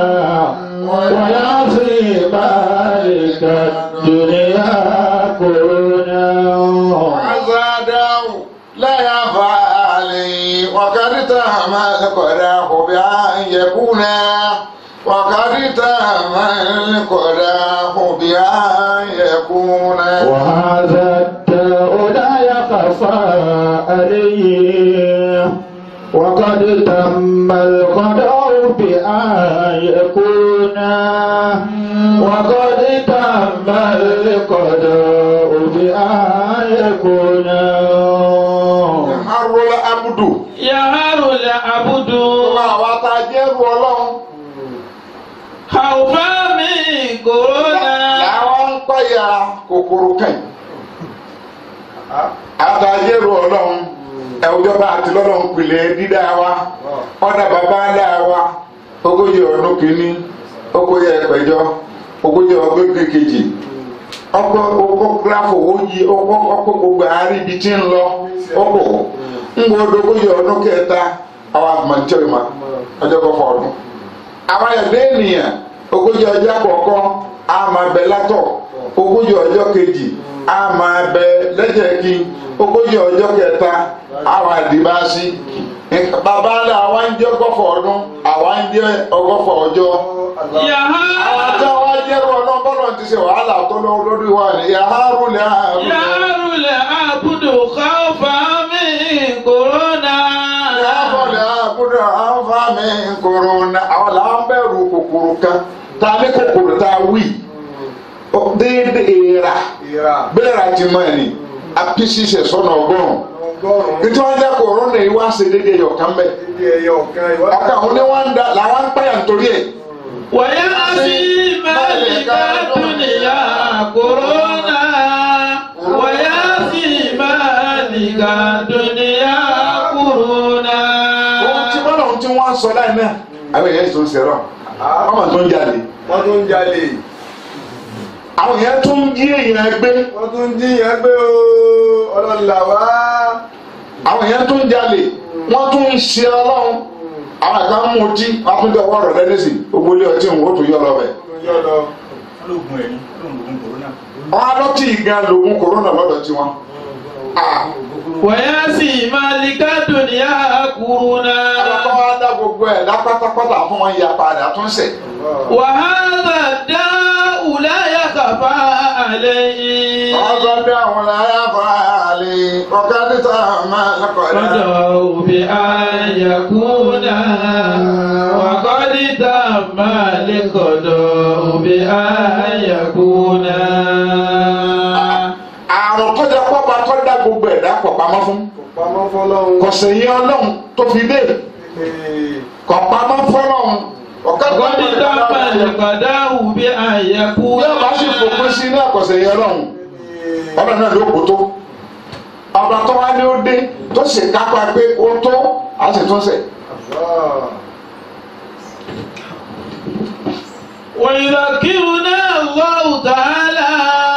ويعصي مالك الدنيا كلنا عزاداو لا يفعلي وقد تم القدح بأن يكون وقد تم القدح بأن يكون وهذا الداء لا يخفى عليه وقد تم القدر بأن يكون وقد تم القدر بأن يكون حر العبد Yaharu la abudu. àwọn àtàjẹ́rù ọlọ́run Haufa min corona. làwọn ń pààyà kòkòrò kàn àtàjẹ́rù ọlọ́run ẹ̀wùjọba àti lọ́lọ́run pìlẹ̀ dídá wa ọ̀dà bàbá ńlá wa ogójì ọdún kìíní ogójì ẹgbẹ̀jọ ogójì ọdún kejì ọkọ ọkọ gíráfù oyí ọkọ ọkọ gbogbo àárín ibi tí ń lọ ọkọ ńgbọdọ ogójì ọdún kẹta àwọn àmọ̀ntẹ́rì ma ọjọ́ kọfọ ọdún àwọn ẹ̀dẹ́ ènìyàn ogójì ọjọ́ àkọ́kọ́ a máa bẹ látọ̀ ogójì ọjọ́ kejì a máa bẹ lẹ́jẹ̀kí ogójì ọjọ́ kẹta àwọn àdìbásí bàbá ńlá àwa ń jẹ́ ọgọ́fọ̀ ọdún àwa ń jẹ́ ọgọ́fọ̀ ọjọ́ àwọn tí Yaharu. wọ́n jẹ́rú ọdún bọ́lọ̀ ti ṣe wàhálà tó lọ lórí wa ni yàrá lẹ́ àrùn Yaharu la abudu khaufa min corona. yàrá lẹ́ àbúrò àǹfààní kòrónà àwọn làwọn bẹ̀rù kòkòrò kan tá a ní kòkòrò tá a wí Ó, déédéé èèrà Ìrà. bẹ́ẹ̀ ra ti mọ̀ ni apisi ṣe sọ́nà ọgọ́rùn Ọgọ́rùn-ún. nítorí wọn jẹ́ kòrónà yìí wá ṣe déédéé yọ̀kan bẹ́ẹ̀ Ibi ẹyọ kan ìwádìí. ọkàn òun ni wọ́n ń da làwọn ń pààyàn nítorí ẹ̀. ويأتي مالك الدنيا كورونا ويأتي مالك الدنيا كورونا ohun tí wọ́n lọ́hún tí wọ́n ń sọ láì náà àwọn èèyàn tó ń ṣẹ̀rọ̀ ọmọ tó ń jalè Wọ́n tún ń jalè. àwọn èèyàn tó ń jí èèyàn gbé Wọ́n tún ń jíyàn gbé o. Ọlọ́lá wá. àwọn èèyàn tó ń jalè wọ́n tún ń ṣe ọlọ́run àwọn ẹ̀ka ń mú ọtí wọ́n tún jẹ́ ọwọ́ rẹ̀ lẹ́nìsì gbogbo ilé ọtí òun ó tún yọ lọ bẹ̀. Yọ lọ. olóògùn ẹ̀ ní olóògùn kòrónà. wọ́n á lọ́tì gan lògùn kòrónà lọ́dọ̀ tí wọ́n. ويأتي مالك الدنيا كورونا alákọ̀ wá dá gbogbo ẹ̀ lápátápátá fún wọn ya padà tún sẹ̀. وهذا الداء لا يخفى عليه wọ́n sọ pé àwọn làyà fàálì ọ̀gá níta máa lọ́kọ̀ọ́dá. رجعوا بأن يكون وقد تم القضاء بأن يكون àrùn tó jẹ pọ́pá tó dá gbogbo ẹ̀dá pọ̀ pamọ́ fún. Pamọ́ fọlọ́run. kọ̀sẹ̀ yẹn ọlọ́run tó fi dé Ee. kọ̀ pamọ́ fọlọ́run. ọ̀gá tó وقد ń تم bá القضاء بأن يكون yóò bá sì fòpin sí ní àkọsẹ̀ yẹn ọlọ́run Ee. ọlọ́run náà ló kó tó. ọba tó wá ní ó dé tó sì kápá pé ó tó á sì tún sẹ̀. Allah. ويذكرنا الله تعالى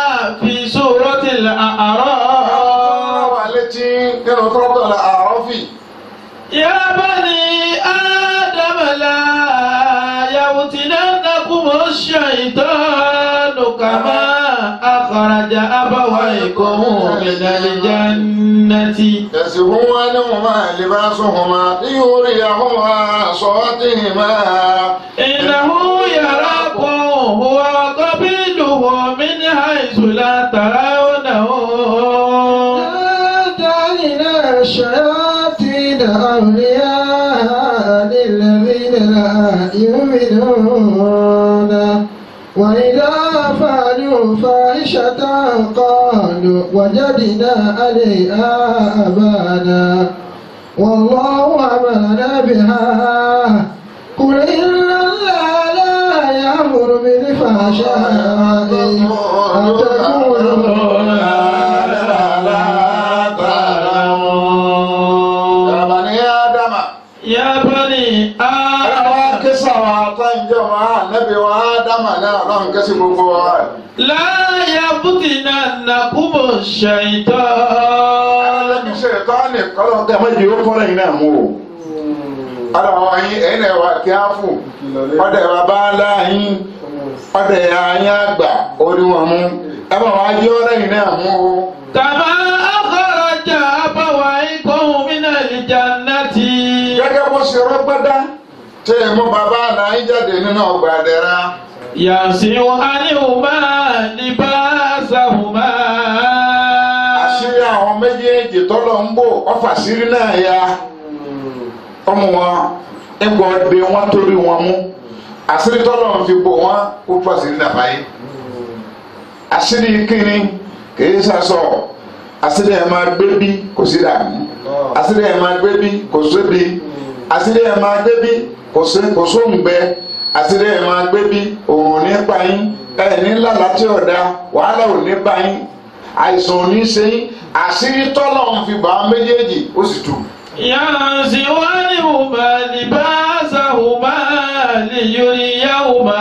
أخرج أبويكم من الجنة يسبون عنهما لباسهما ليريهما صوتهما إنه يراكم هو وقبيله من حيث لا ترونهم جعلنا الشياطين أولياء للذين لا يؤمنون وإذا فعلوا فاحشة قالوا وجدنا عليها آبانا والله أمرنا بها قل إن الله لا يأمر بالفحشاء أن تقولوا يا بني آدم يا بني àwọn آدم kísà wa tó ń jẹ́ wọn ànábì wa ádámà náà lọ́n kẹ́sì gbogbo wa. لا يفتننكم الشيطان ẹlẹ́bi ṣe tọ́ni kọ́lọ́ kẹ́ mọ́ jẹ́ ó fọ́nrẹ́ yìí náà mú o. ọ̀dọ̀ àwọn yín ẹ̀yin náà wà kí á fò ọ̀dọ̀ bàbá ńlá yín ọ̀dọ̀ ẹ̀yà yín àgbà orí wọn mú ẹ bá wàá jẹ́ ọ̀rẹ́ yìí náà mú o. كما أخرج أبويكم من الجنة gẹ́gẹ́ bó ṣe rọ́gbọ́dá tẹ́ ẹ mú bàbá náà yín jáde nínú ọgbà àdẹ́rà. ينزع عنهما لباسهما àṣírí àwọn méjèèjì tọ́lọ̀ ń bò ọfà sírí náà ya ọmọ wọn ẹgbọ́n de wọn torí wọn mú àṣírí tọ́lọ̀ ń fi bò wọn kó fà sírí náà fàyè àṣírí kíni kìí sàṣọ àṣírí ẹ̀ máa gbé bí kò sí dààmú àṣírí ẹ̀ máa gbé bí kò sébi àṣírí ẹ̀ máa gbé bí kò sí kò sóǹgbẹ àṣírí ẹ̀ máa gbé bí òun ní pa yín ẹ̀ ní lálàá tí ọ̀dà wàhálà ò ní pa yín àìsàn ò ní ṣe yín àṣírí tọ́lọ̀ ń fi bà á méjèèjì ó sì tù. ينزع عنهما لباسهما ليريهما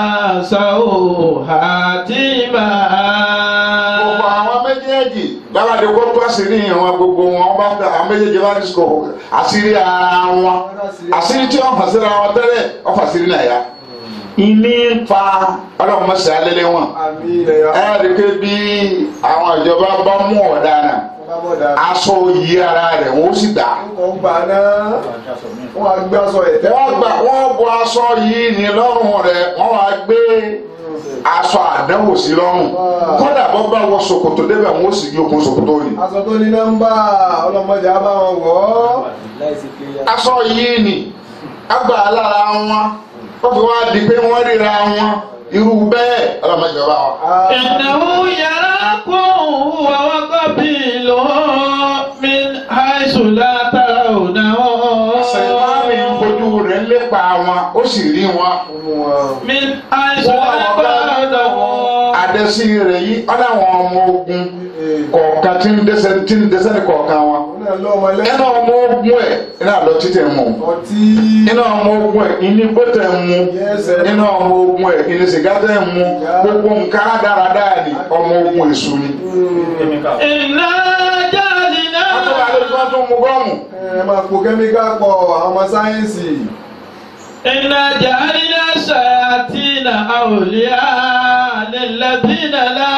سوءاتهما gbogbo àwọn méjèèjì lábàdé kó tó àṣírí yẹn wọn gbogbo wọn bá fẹ́ àwọn méjèèjì bá ní sọ àṣírí ara wọn àṣírí tí wọn fà síra wọn tẹ́lẹ̀ wọn fà sírí náà yá. ìní ń fa ọlọ́run mọ̀ sí alẹ́lẹ́ wọn. àmì ilẹ̀ yọ. ẹ rí i pé bí àwọn ìjọba bá mú ọ̀daràn aṣọ yí ara rẹ̀ wọ́n ó sì gbà. wọ́n gbà náà wọ́n á gbé aṣọ ẹ̀tẹ́. wọ́n gbà wọ́n bọ aṣọ yìí ní lọ́rùn rẹ̀ wọ́n wá gbé aṣọ àdánwò sí lọ́rùn kódà bọ́ bá wọ ṣòkòtò débẹ̀ wọ́n ó sì yí okùn ṣòkòtò yìí. aṣọ tó ní nọ́mbà ọlọ́mọdé á bá wọn wọ̀ ọ́. aṣọ yìí ni agbà lára wọn wọ́n fi wá di pé wọ́n ríra wọn irú bẹ́ẹ̀ ọlọ́mọdé ọba wa. إنه يراكم هو وقبيله من حيث لا ترونهم sèǹtàmì ń fojú rẹ̀ ń lépa wọn ó sì rí wọn. من حيث لا ترونهم adẹ́sí rẹ̀ yìí ọ̀nà àwọn ọmọ ogun kọ̀ọ̀kan tí ń dẹ́sẹ̀ tí ń dẹ́sẹ̀ ní kọ̀ọ̀kan wọn. òun náà lọ́mọ ẹnà lẹ́yìn ọmọ ogun ẹ̀ iná lọ títẹ̀ mú. ọtí. iná ọmọ ogun ẹ̀ ìní bọ́tẹ̀ mú. iná ọmọ ogun ẹ̀ ìní sìgá tẹ̀ mú. gbogbo nǹkan dáradára ni ọmọ ogun èṣù ni. إنا جعلنا wọ́n tún wà lójú wọn tún mú gọ́ọ̀mù. ẹ máa po kẹ́míkà pọ̀ àwọn ọmọ sáyẹ́ǹsì. إنا جعلنا الشياطين أولياء للذين لا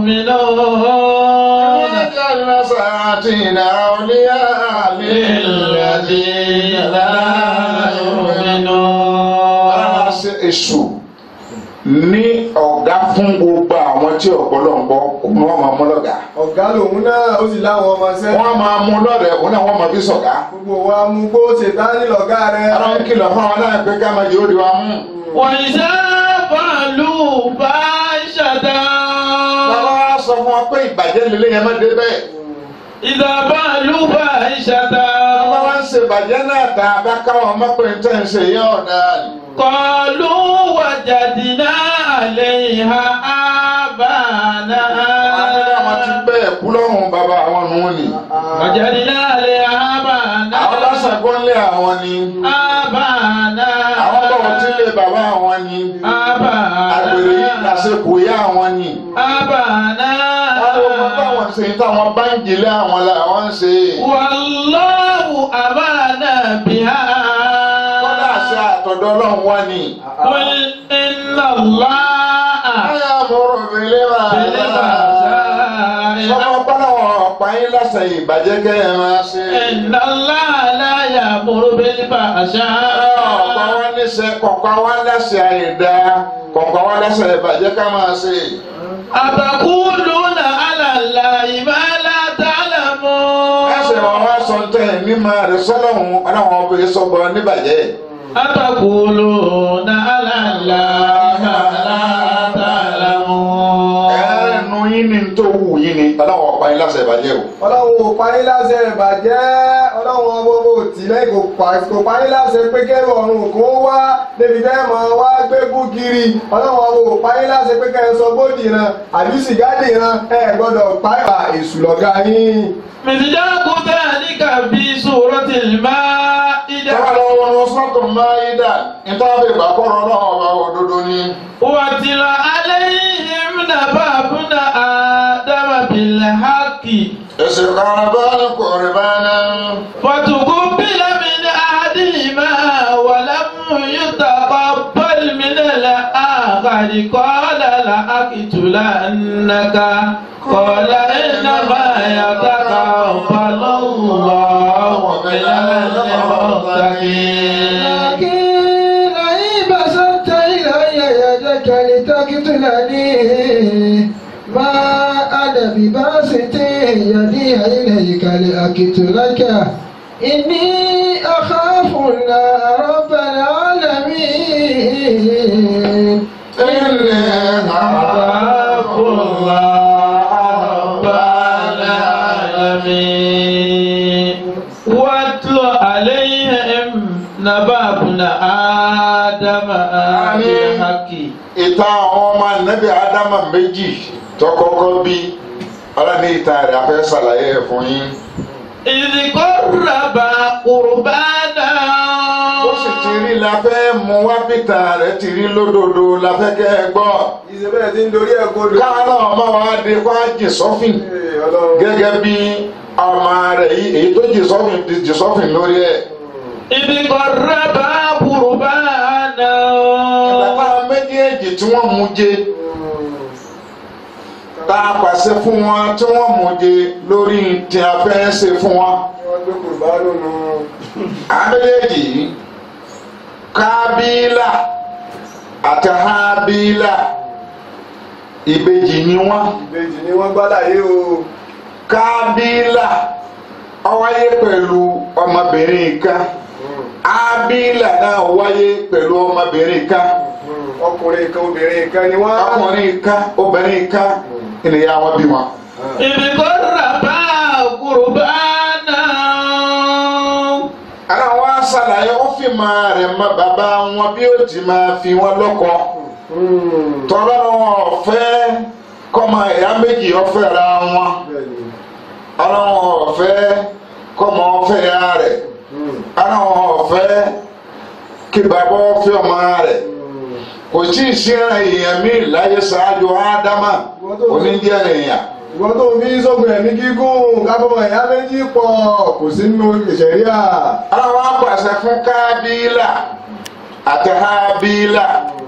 يؤمنون وجعلنا سياطين أولياء للذين لا يؤمنون Ara ṣe èṣù ní ọ̀gá fún gbogbo àwọn tí ọ̀pọ̀lọ́ ń bọ́ òun wọn máa mú lọ́gàá. ọ̀gá lòun náà ó sì láwọn ọmọ sẹ́. wọ́n máa mú lọ́rẹ̀ òun náà wọ́n máa fi sọ̀gá. gbogbo wa mú gbó ṣètánì lọ̀gá rẹ̀. ara ń kìlọ̀ fún àwọn náà pé ká máa jẹ́ òdi wa mú. وإذا فعلوا فاحشة bàbá wa sọ fún wa pé ìbàjẹ́ lílé yẹn má dé bẹ́ẹ̀. إذا فعلوا فاحشة bàbá wa ń ṣe ìbàjẹ́ náà tá a bá káwọn ọmọ pé ń tẹ̀ ń ṣe yẹn ọ̀dà. قالوا وجدنا عليها آبانا àwọn ti bẹ́ẹ̀ kú lọ́rùn bàbá àwọn nù ní. وجدنا عليها آبانا àwọn lásán gbọ́nlé àwọn ni. آبانا àwọn bọ̀wọ̀ tí lè bàbá àwọn ni. àgbèrè yìí آبانا lásìkò yá àwọn ni. آبانا àwọn ọmọ táwọn ṣe táwọn báńkì lé àwọn làwọn ń ṣe. والله أمرنا بها kọ́dà ṣe àtọ̀dọ̀ ọlọ́run wá ni. قل إن الله ayé àmúrò bèlè máa بالبأساء sọ́mọ́ pálọ̀ ọ̀pá yín lásán ìbàjẹ́ kẹ́ ẹ máa ṣe. إن الله لا يأمر ọ̀pá بالفحشاء wọn níṣẹ́ kọ̀ọ̀kan wọn lẹ́sẹ̀ àìdá kọ̀ọ̀kan wọn lẹ́sẹ̀ ìbàjẹ́ ká máa ṣe. أتقولون على الله ما لا تعلمون ẹsẹ̀ wọn wá sọ tẹ̀ mímọ rẹ̀ sọ́lọ́hún ọlọ́run ọbẹ̀ sọ́gbọ́ níbàjẹ́. أتقولون على الله ما لا تعلمون ẹnu yín ni tó wù yín ni ọlọ́run ọ̀pá yín lásẹ̀ ìbàjẹ́ o. ọlọ́run ò parí láṣẹ ìbàjẹ́ ọlọ́run gbogbo tìlẹ̀ kò pa- kò parí láṣẹ pé kẹ́rù ọ̀run kò wá débi tẹ́ mọ̀ wá gbégún kiri ọlọ́run ò parí láṣẹ pé kẹ́ ẹ sọ bódì ran àbí sìgádì ran ẹ gbọ́dọ̀ pààyà èṣù lọ́gá yín. مصداق ذلك في سورة المائدة tọ́wọ́ lọ́wọ́ wọn sọ́tò máa yí dà níta bí ìgbàkọ́rọ̀ náà ọba òdodo ni. واتل عليهم نبأ ابن آدم بالحق ẹsẹ̀ kan bá ní kọ̀ọ̀rẹ́ náà. فتقبل من أحدهما ولم يتقبل من الآخر قال لأقتلنك قال إنما يتقبل الله من المتقين لكن لئن بسطت إلي يدك لتقتلني ما أنا بباسط يدي إليك لأقتلك إني أخاف الله رب العالمين ilé أخاف الله رب العالمين واتل عليهم نبأ ابن آدم بالحق ìta àwọn ọmọ nẹ́bí ádámà méjì tọkọkọ bí ọlọ́ni ìta rẹ̀ afẹ́ ṣàlàyé ẹ̀ fún yín. إذ قربا قربانا ó sì ti rí la fẹ́ mú wá bìtà rẹ̀ ti rí lódodo la fẹ́ kẹ́ ẹ gbọ́. ìṣèbẹ̀rẹ̀ ti ń dorí ẹ̀ kodò. káwọn náà má wá dé kó á jì sọ́fìn Ee, ọlọ́run. gẹ́gẹ́ bí ọmọ rẹ̀ yìí èyí tó jì sọ́fìn ti jì sọ́fìn lórí ẹ̀. إذ قربا قربانا ìgbàgbọ́ méjèèjì tí wọ́n mú jẹ tá a pàṣẹ fún wọn tí wọ́n mú jẹ lórí tí a fẹ́ ṣe fún wọn. wọ́n gbé kùrùbánù nù. àwọn méjèèjì yìí kábílà àti hábílà ìbejì ni wọ́n. ìbejì ni wọ́n gbá láyé o. kábílà ó wáyé pẹ̀lú ọmọbìnrin kan ábílà náà wáyé pẹ̀lú ọmọbìnrin kan ọkùnrin kan obìnrin kan ni wọ́n. ọkùnrin kan obìnrin kan ènìyàn wọn bí wọn. إذ قربا قربانا ara wa ṣàlàyé ó fi máa rẹ̀ mọ bàbá wọn bí ó ti máa fi wọn lọ́kọ Hmm. tọ́lá wọn ọ̀fẹ́ kọ́mọ ìyá méjì ọ̀fẹ́ ra wọn Bẹ́ẹ̀ni. ọlọ́wọ́n ọ̀fẹ́ kọ́mọ ọ̀fẹ́ ya rẹ̀ Hmm. ọlọ́wọ́n ọ̀fẹ́ kí bàbá ọ̀fẹ́ ọmọ rẹ̀ Hmm. kò tí ì sí èèyàn míì láyé ṣáájú ádámà onídìí ènìyàn. ìwọ́n tó ń fi sógun ẹ̀mí gígùn kábọ̀mọ̀ ìyá méjì pọ̀ kò sí nínú ìṣẹ̀ríà. ọlọ́wọ́n apàṣẹ fún kábílà àti hábílà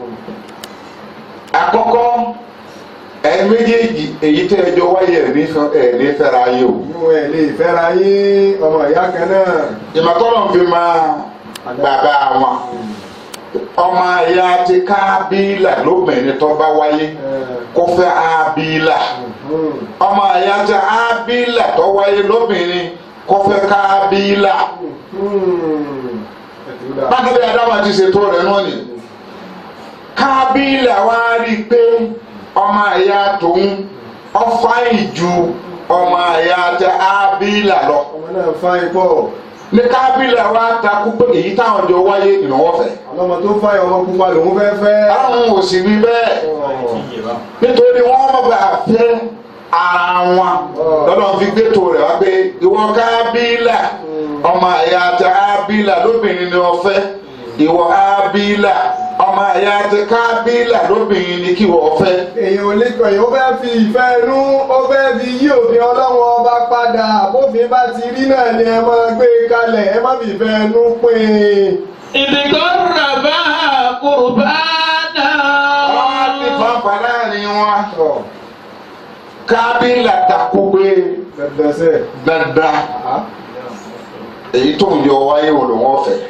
àkọ́kọ́ ẹ̀ méjèèjì èyí tẹ́ ẹ jọ wáyé ẹ̀ ní fẹ́- ẹ̀ ní fẹ́ra yé o. inú ẹ̀ lè fẹ́ra yín ọmọ ìyá kan náà. ìmọ̀tọ́lọ̀ fi máa bàbá wọn ọmọ ìyá ti kábílà lóbìnrin tó bá wáyé kó fẹ́ ábílà Hmm. ọmọ ìyá ti ábílà tó wáyé lóbìnrin kó fẹ́ kábílà Hmm. ẹ̀tún dà. bákẹ́bí adáwà ti ṣètò rẹ̀ náà ni kábílà wá rí i pé ọmọ ìyá tòun ọfà ìju ọmọ ìyá ti ábílà lọ ọmọ náà fa ipò ní kábílà wá takú pé èyí táwọn jọ wáyé ìnáwó fẹ́ ọlọ́mọ tó fa ọmọ pupa lòún fẹ́ fẹ́. àwọn ò sì wí bẹ́ẹ̀ Ọ̀. nítorí wọ́n má bàa fẹ́ ara wọn lọ́dọ̀ fi gbé tó rẹ̀ wá pé ìwọ kábílà ọmọ ẹ̀yà àti ábílà lóbìnrin ni wọ́n fẹ́ ìwọ ábílà ọmọ ẹ̀yà àti kábílà lóbìnrin ni kí wọ́n fẹ́. èèyàn ò lè kọ èèyàn ó fẹ́ fi ìfẹ́ inú ó fẹ́ fi yí òfin ọlọ́run ọba padà bófin bá ti rí náà ni ẹ máa gbé e kalẹ̀ ẹ má fi ìfẹ́ inú pín in. إذ قربا قربانا wọ́n á ti fanfà láàrin wọn. Ọ̀, kábílà takú pé Dẹ̀dẹ̀sẹ̀. dandan èyí tó ń yọ wáyé wò ló wọ́n fẹ́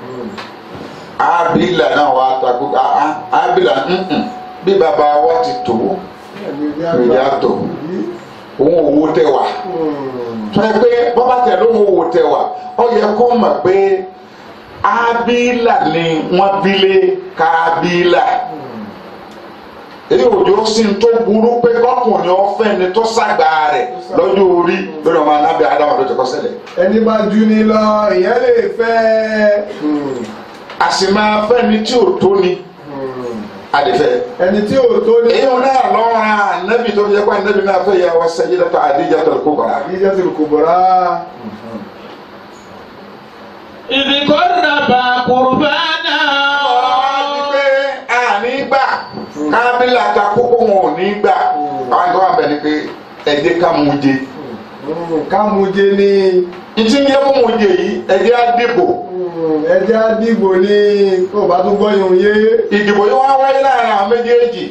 ábílà náà wà takú ábílà nǹkan bí bàbá wa ti tó ìyá tó òun òwò tẹ wá tó yẹ pé bọ́bá tẹ ló ń òwò tẹ wá ó yẹ kó mọ̀ pé ábílà ni wọ́n bílé kábílà èyí òjò sí tó burú pé kọkùnrin ọ̀fẹ́ ni tó ságbá rẹ̀ lọ́jọ́ orí lórí ọmọ anábẹ́ adáwọn tó ti kọ́ ṣẹlẹ̀ Ẹni bá ju ni lọ, ìyẹn lè fẹ́. a sì máa fẹ́ ni tí ò tó ni àdìfẹ́ Ẹni tí ò tó ní. èyí wọn náà lọ́ra ànábì tó fi yẹ kó ànábì náà fẹ́ yà wá sẹ́yìn lọ́tọ̀ àdíjà tó kó bàrà. Àdíjà ti kò bọ̀rá. إذ قرب قربانا ọ̀rọ̀ pé àní gbà kábílà ta kókó wọn ò ní gbà àwọn ìgbà wọn bẹ̀ ni pé ẹ̀jẹ̀ ká mú jẹ. Kámujé ní. ìtí ń yẹ fún mú jẹ yìí ẹ̀jẹ̀ á dìbò Ẹjẹ́ àdìgbò ní kó bá tún gbọ́yùn yé. ìdìbò yìí wọ́n wáyé láàrin àwọn méjèèjì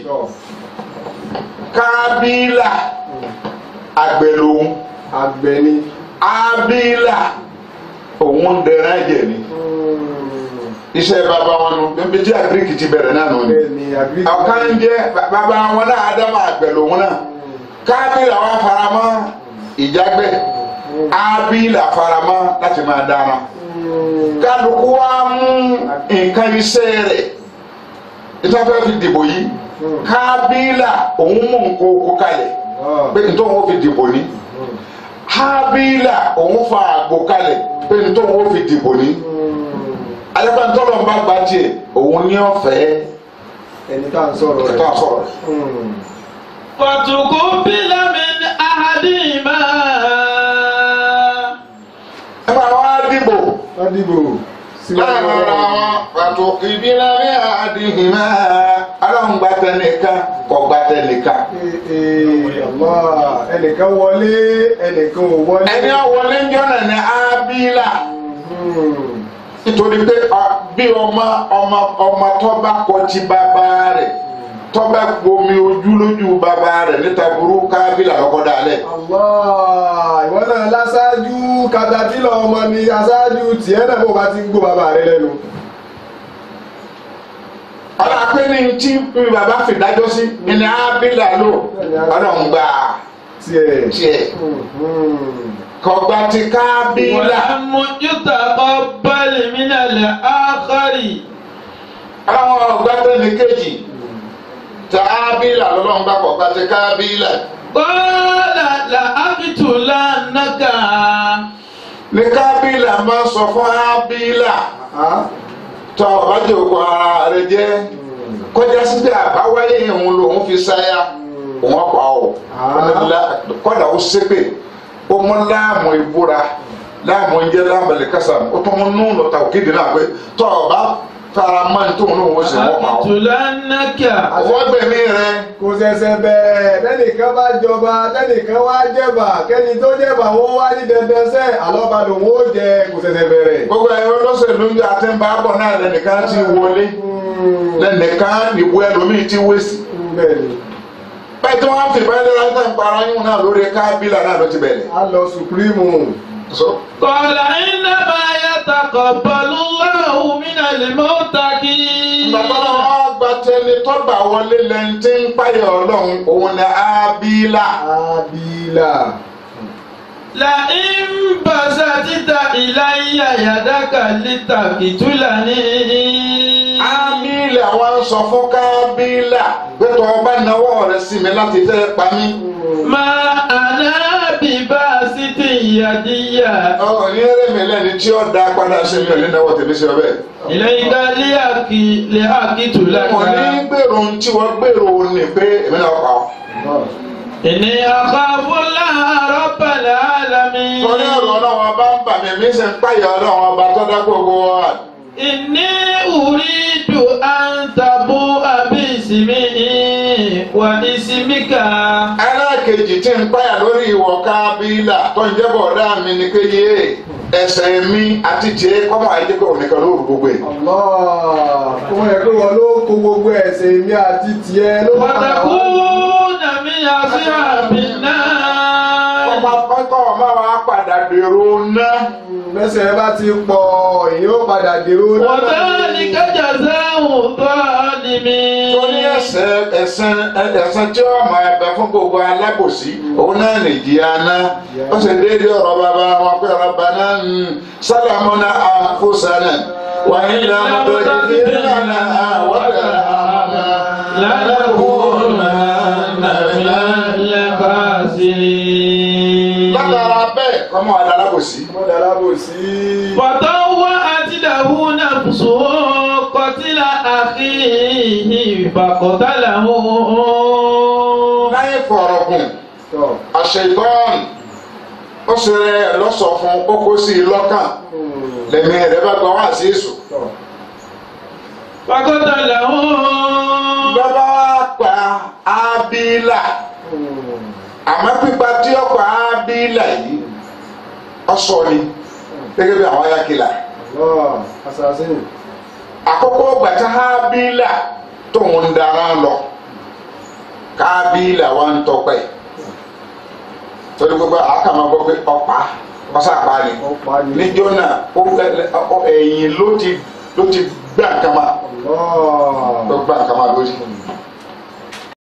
kábílà àgbẹ̀ lòun Àgbẹ̀ ni. ábílà òun ń dẹrẹ́ ẹ̀jẹ̀ ni iṣẹ́ bàbá wọn nù bíbí tí àgíríkì ti bẹ̀rẹ̀ náà nù ni Bẹ́ẹ̀ ni àgbẹ̀. ọ̀kan ń jẹ́ bàbá wọn náà ádámù àgbẹ̀ lòun náà kábílà wọn faramọ́ ìjágbẹ́ ábílà faramọ́ láti máa dáná kálukú wa mú nǹkan iṣẹ́ rẹ̀ ìtọ́fẹ́ fi dìbò yìí kábílà òun mú nǹkan oko kalẹ̀ pé nítorí wọn fi dìbò ní hábílà òun fa àgbo kalẹ̀ pé nítorí wọn fi dìbò ní ayọ́pẹ́ ntọ́lọ́ ń bá gba tiẹ̀ òun ní ọ̀fẹ́ Ẹni tá à ń sọ̀rọ̀ ẹ̀tọ́ rẹ̀. àsọ̀rọ̀ فتقبل من أحدهما ẹ bá wá dìbò Wọ́n dìbò. láàrin ara wọn pàtó ìbílẹ̀ ní àdìhìmá aláwọn gba tẹnìkan kọ gba tẹnìkan Ẹnìkan wọlé, ẹnìkan ò wọlé. ẹni ọwọlé ń jọ́nà ní ábílà Hmm. nítorí pé ọ, bí ọmọ ọmọ ọmọ tọ́ba kọjí bàbá rẹ̀ tọ́ba gbomi ojú lójú bàbá rẹ̀ níta burú kábílà lọ́kọ́ dalẹ̀. Allah ìwọ náà lásáájú katapila ọmọ ni aṣáájú tiẹ̀ náà bó bá ti ń gbó bàbá rẹ lẹ́nu. ọ̀rọ̀ pé ní tí bàbá fìdájọ́ sí ní ábílà lò ọlọ́run gbà tiẹ̀. tiẹ̀ Hmm. kọgbà ti kábílà ولم يتقبل من الآخر àwọn ọgbà tẹ̀lé kejì tí ábílà lọ́lọ́run gbà kọgbà ti kábílà قال لأقتلنك ní kábílà máa sọ fún ábílà Ah. tọ́ ọba jẹ́ òkú ara rẹ jẹ́ kọjá sí pé àbáwáyé òun lòun fi sáyà òun ọ̀pá ọ̀ kọ́dà ó ṣépè ó mú láàmú ìbúra láàmú oúnjẹ láàmú ẹ̀lẹ́kásá ó tún mú nù lọ́ta òkèdè náà pé tọ́ ọba fara mọ́ ní tóun lòun ó sì wọ́n pa ọ́. لأقتلنك wọ́n gbẹ̀mí rẹ kò ṣẹ̀ṣẹ̀ bẹ̀rẹ̀ tẹ́nìkan bá jọba tẹ́nìkan wá jẹ̀bà kẹ́ni tó jẹ̀bà wọ́n wá ní dandan sẹ́ àlọ́ba lòun ó jẹ kò ṣẹ̀ṣẹ̀ bẹ̀rẹ̀. gbogbo ẹ̀rọ olóṣèlú ń àti ń bá bọ̀ náà lẹ́nìkan ti wọlé Hmm. lẹ́nìkan ìbú ẹlòmíì ti wéṣì. bẹ́ẹ̀ ni bẹ́ẹ̀ tí wọ́n fi bẹ́ẹ̀ lọ́la ń tẹ̀ ń para yín náà lórí kábílà náà ló ti bẹ̀rẹ̀. a lọ supreme. So, قال إنما يتقبل الله من المتقين Bàbá wa gba tẹni tọ́gbà wọlé lẹ́ni tí ń páyọ̀ ọlọ́run òun ni Ábílà. abila. لئن بسطت إلي يدك لتقتلني Ábílà wa ń sọ fún Kábílà pé tó o bá náwó rẹ̀ sí mi láti fẹ́ pa mí. ما أنا بباسط يدي Ọ̀rọ̀ ní eré mi lẹ́ni tí ó dá padà sí mi ò ní náwó tèmi sí ọbẹ̀. إليك لأقي- لأقتلك Mo ní gbèrò ohun tí wọ́n gbèrò ní pé èmi náà pa ọ́. إني أخاف الله رب العالمين Torí ọ̀rọ̀ ọlọ́run ọba ń bà mí, mi sì ń páyọ̀ ọlọ́run ọba tó dá gbogbo wa. إني أريد أن تبوء باسمي واسمك alákejì tí ń páyà lórí ìwọ kábílà tó ń jẹ́bọ̀ ọ̀dá mi ni pé yé ẹsẹ̀ mi àti tiẹ̀ kọ́mọ àìjẹ́pẹ́ òníkan ló rù gbogbo ẹ̀. Allah kó yẹ kó wọn ló kó gbogbo ẹ̀ṣẹ̀ mi àti tiẹ̀ ló bá wà. وتكون من أصحاب النار ọmọ kọ́kọ́ ọmọ wa padà dèrò ná mẹsẹ̀ bá ti pọ̀ èyí ó padà dèrò náà. وذلك جزاء الظالمين tó ní ẹsẹ̀ ẹ̀sán ẹ̀sán tí ó máa bẹ fún gbogbo alábòsí òun náà nìdí aná ó sì déédé ọ̀rọ̀ bàbá wọn pé ọ̀rọ̀ bàbá ń sálámúná àfúsánà wà nílẹ̀ ọmọdé ìdí ìlànà àwọ̀dà àmà لنكونن من الخاسرين látara bẹ́ẹ̀ kọ́mọ àdá alábòsí. wọ́n dára bò sí. فطوعت له نفسه قتل أخيه فقتله láyé fọ̀rọ̀gùn tọ́ àṣetán ó sì rẹ̀ lọ́sọ̀ fún kókó sí i lọ́kàn lẹ́mí rẹ̀ bá gba wá sí èso. tọ́ فقتله lọ́ba wá pa ábílà àmọ́ pípa tí ó pa ábílà yìí ọ̀sọ̀ ni gẹ́gẹ́ bí àwọn ayákìlá lọ́ọ̀ assassin. àkọ́kọ́ gbàtà ábílà tóun ń dara lọ kábílà wa ń tọpẹ́ torí gbogbo àkàmọ́ gbọ́ pé ọ̀pá ọ̀sàpá ni ó pa ni. níjọ́ náà ó ó- ẹ̀yìn ló ti ló ti gbà kama lọ́ọ̀ ló gbà kama lórí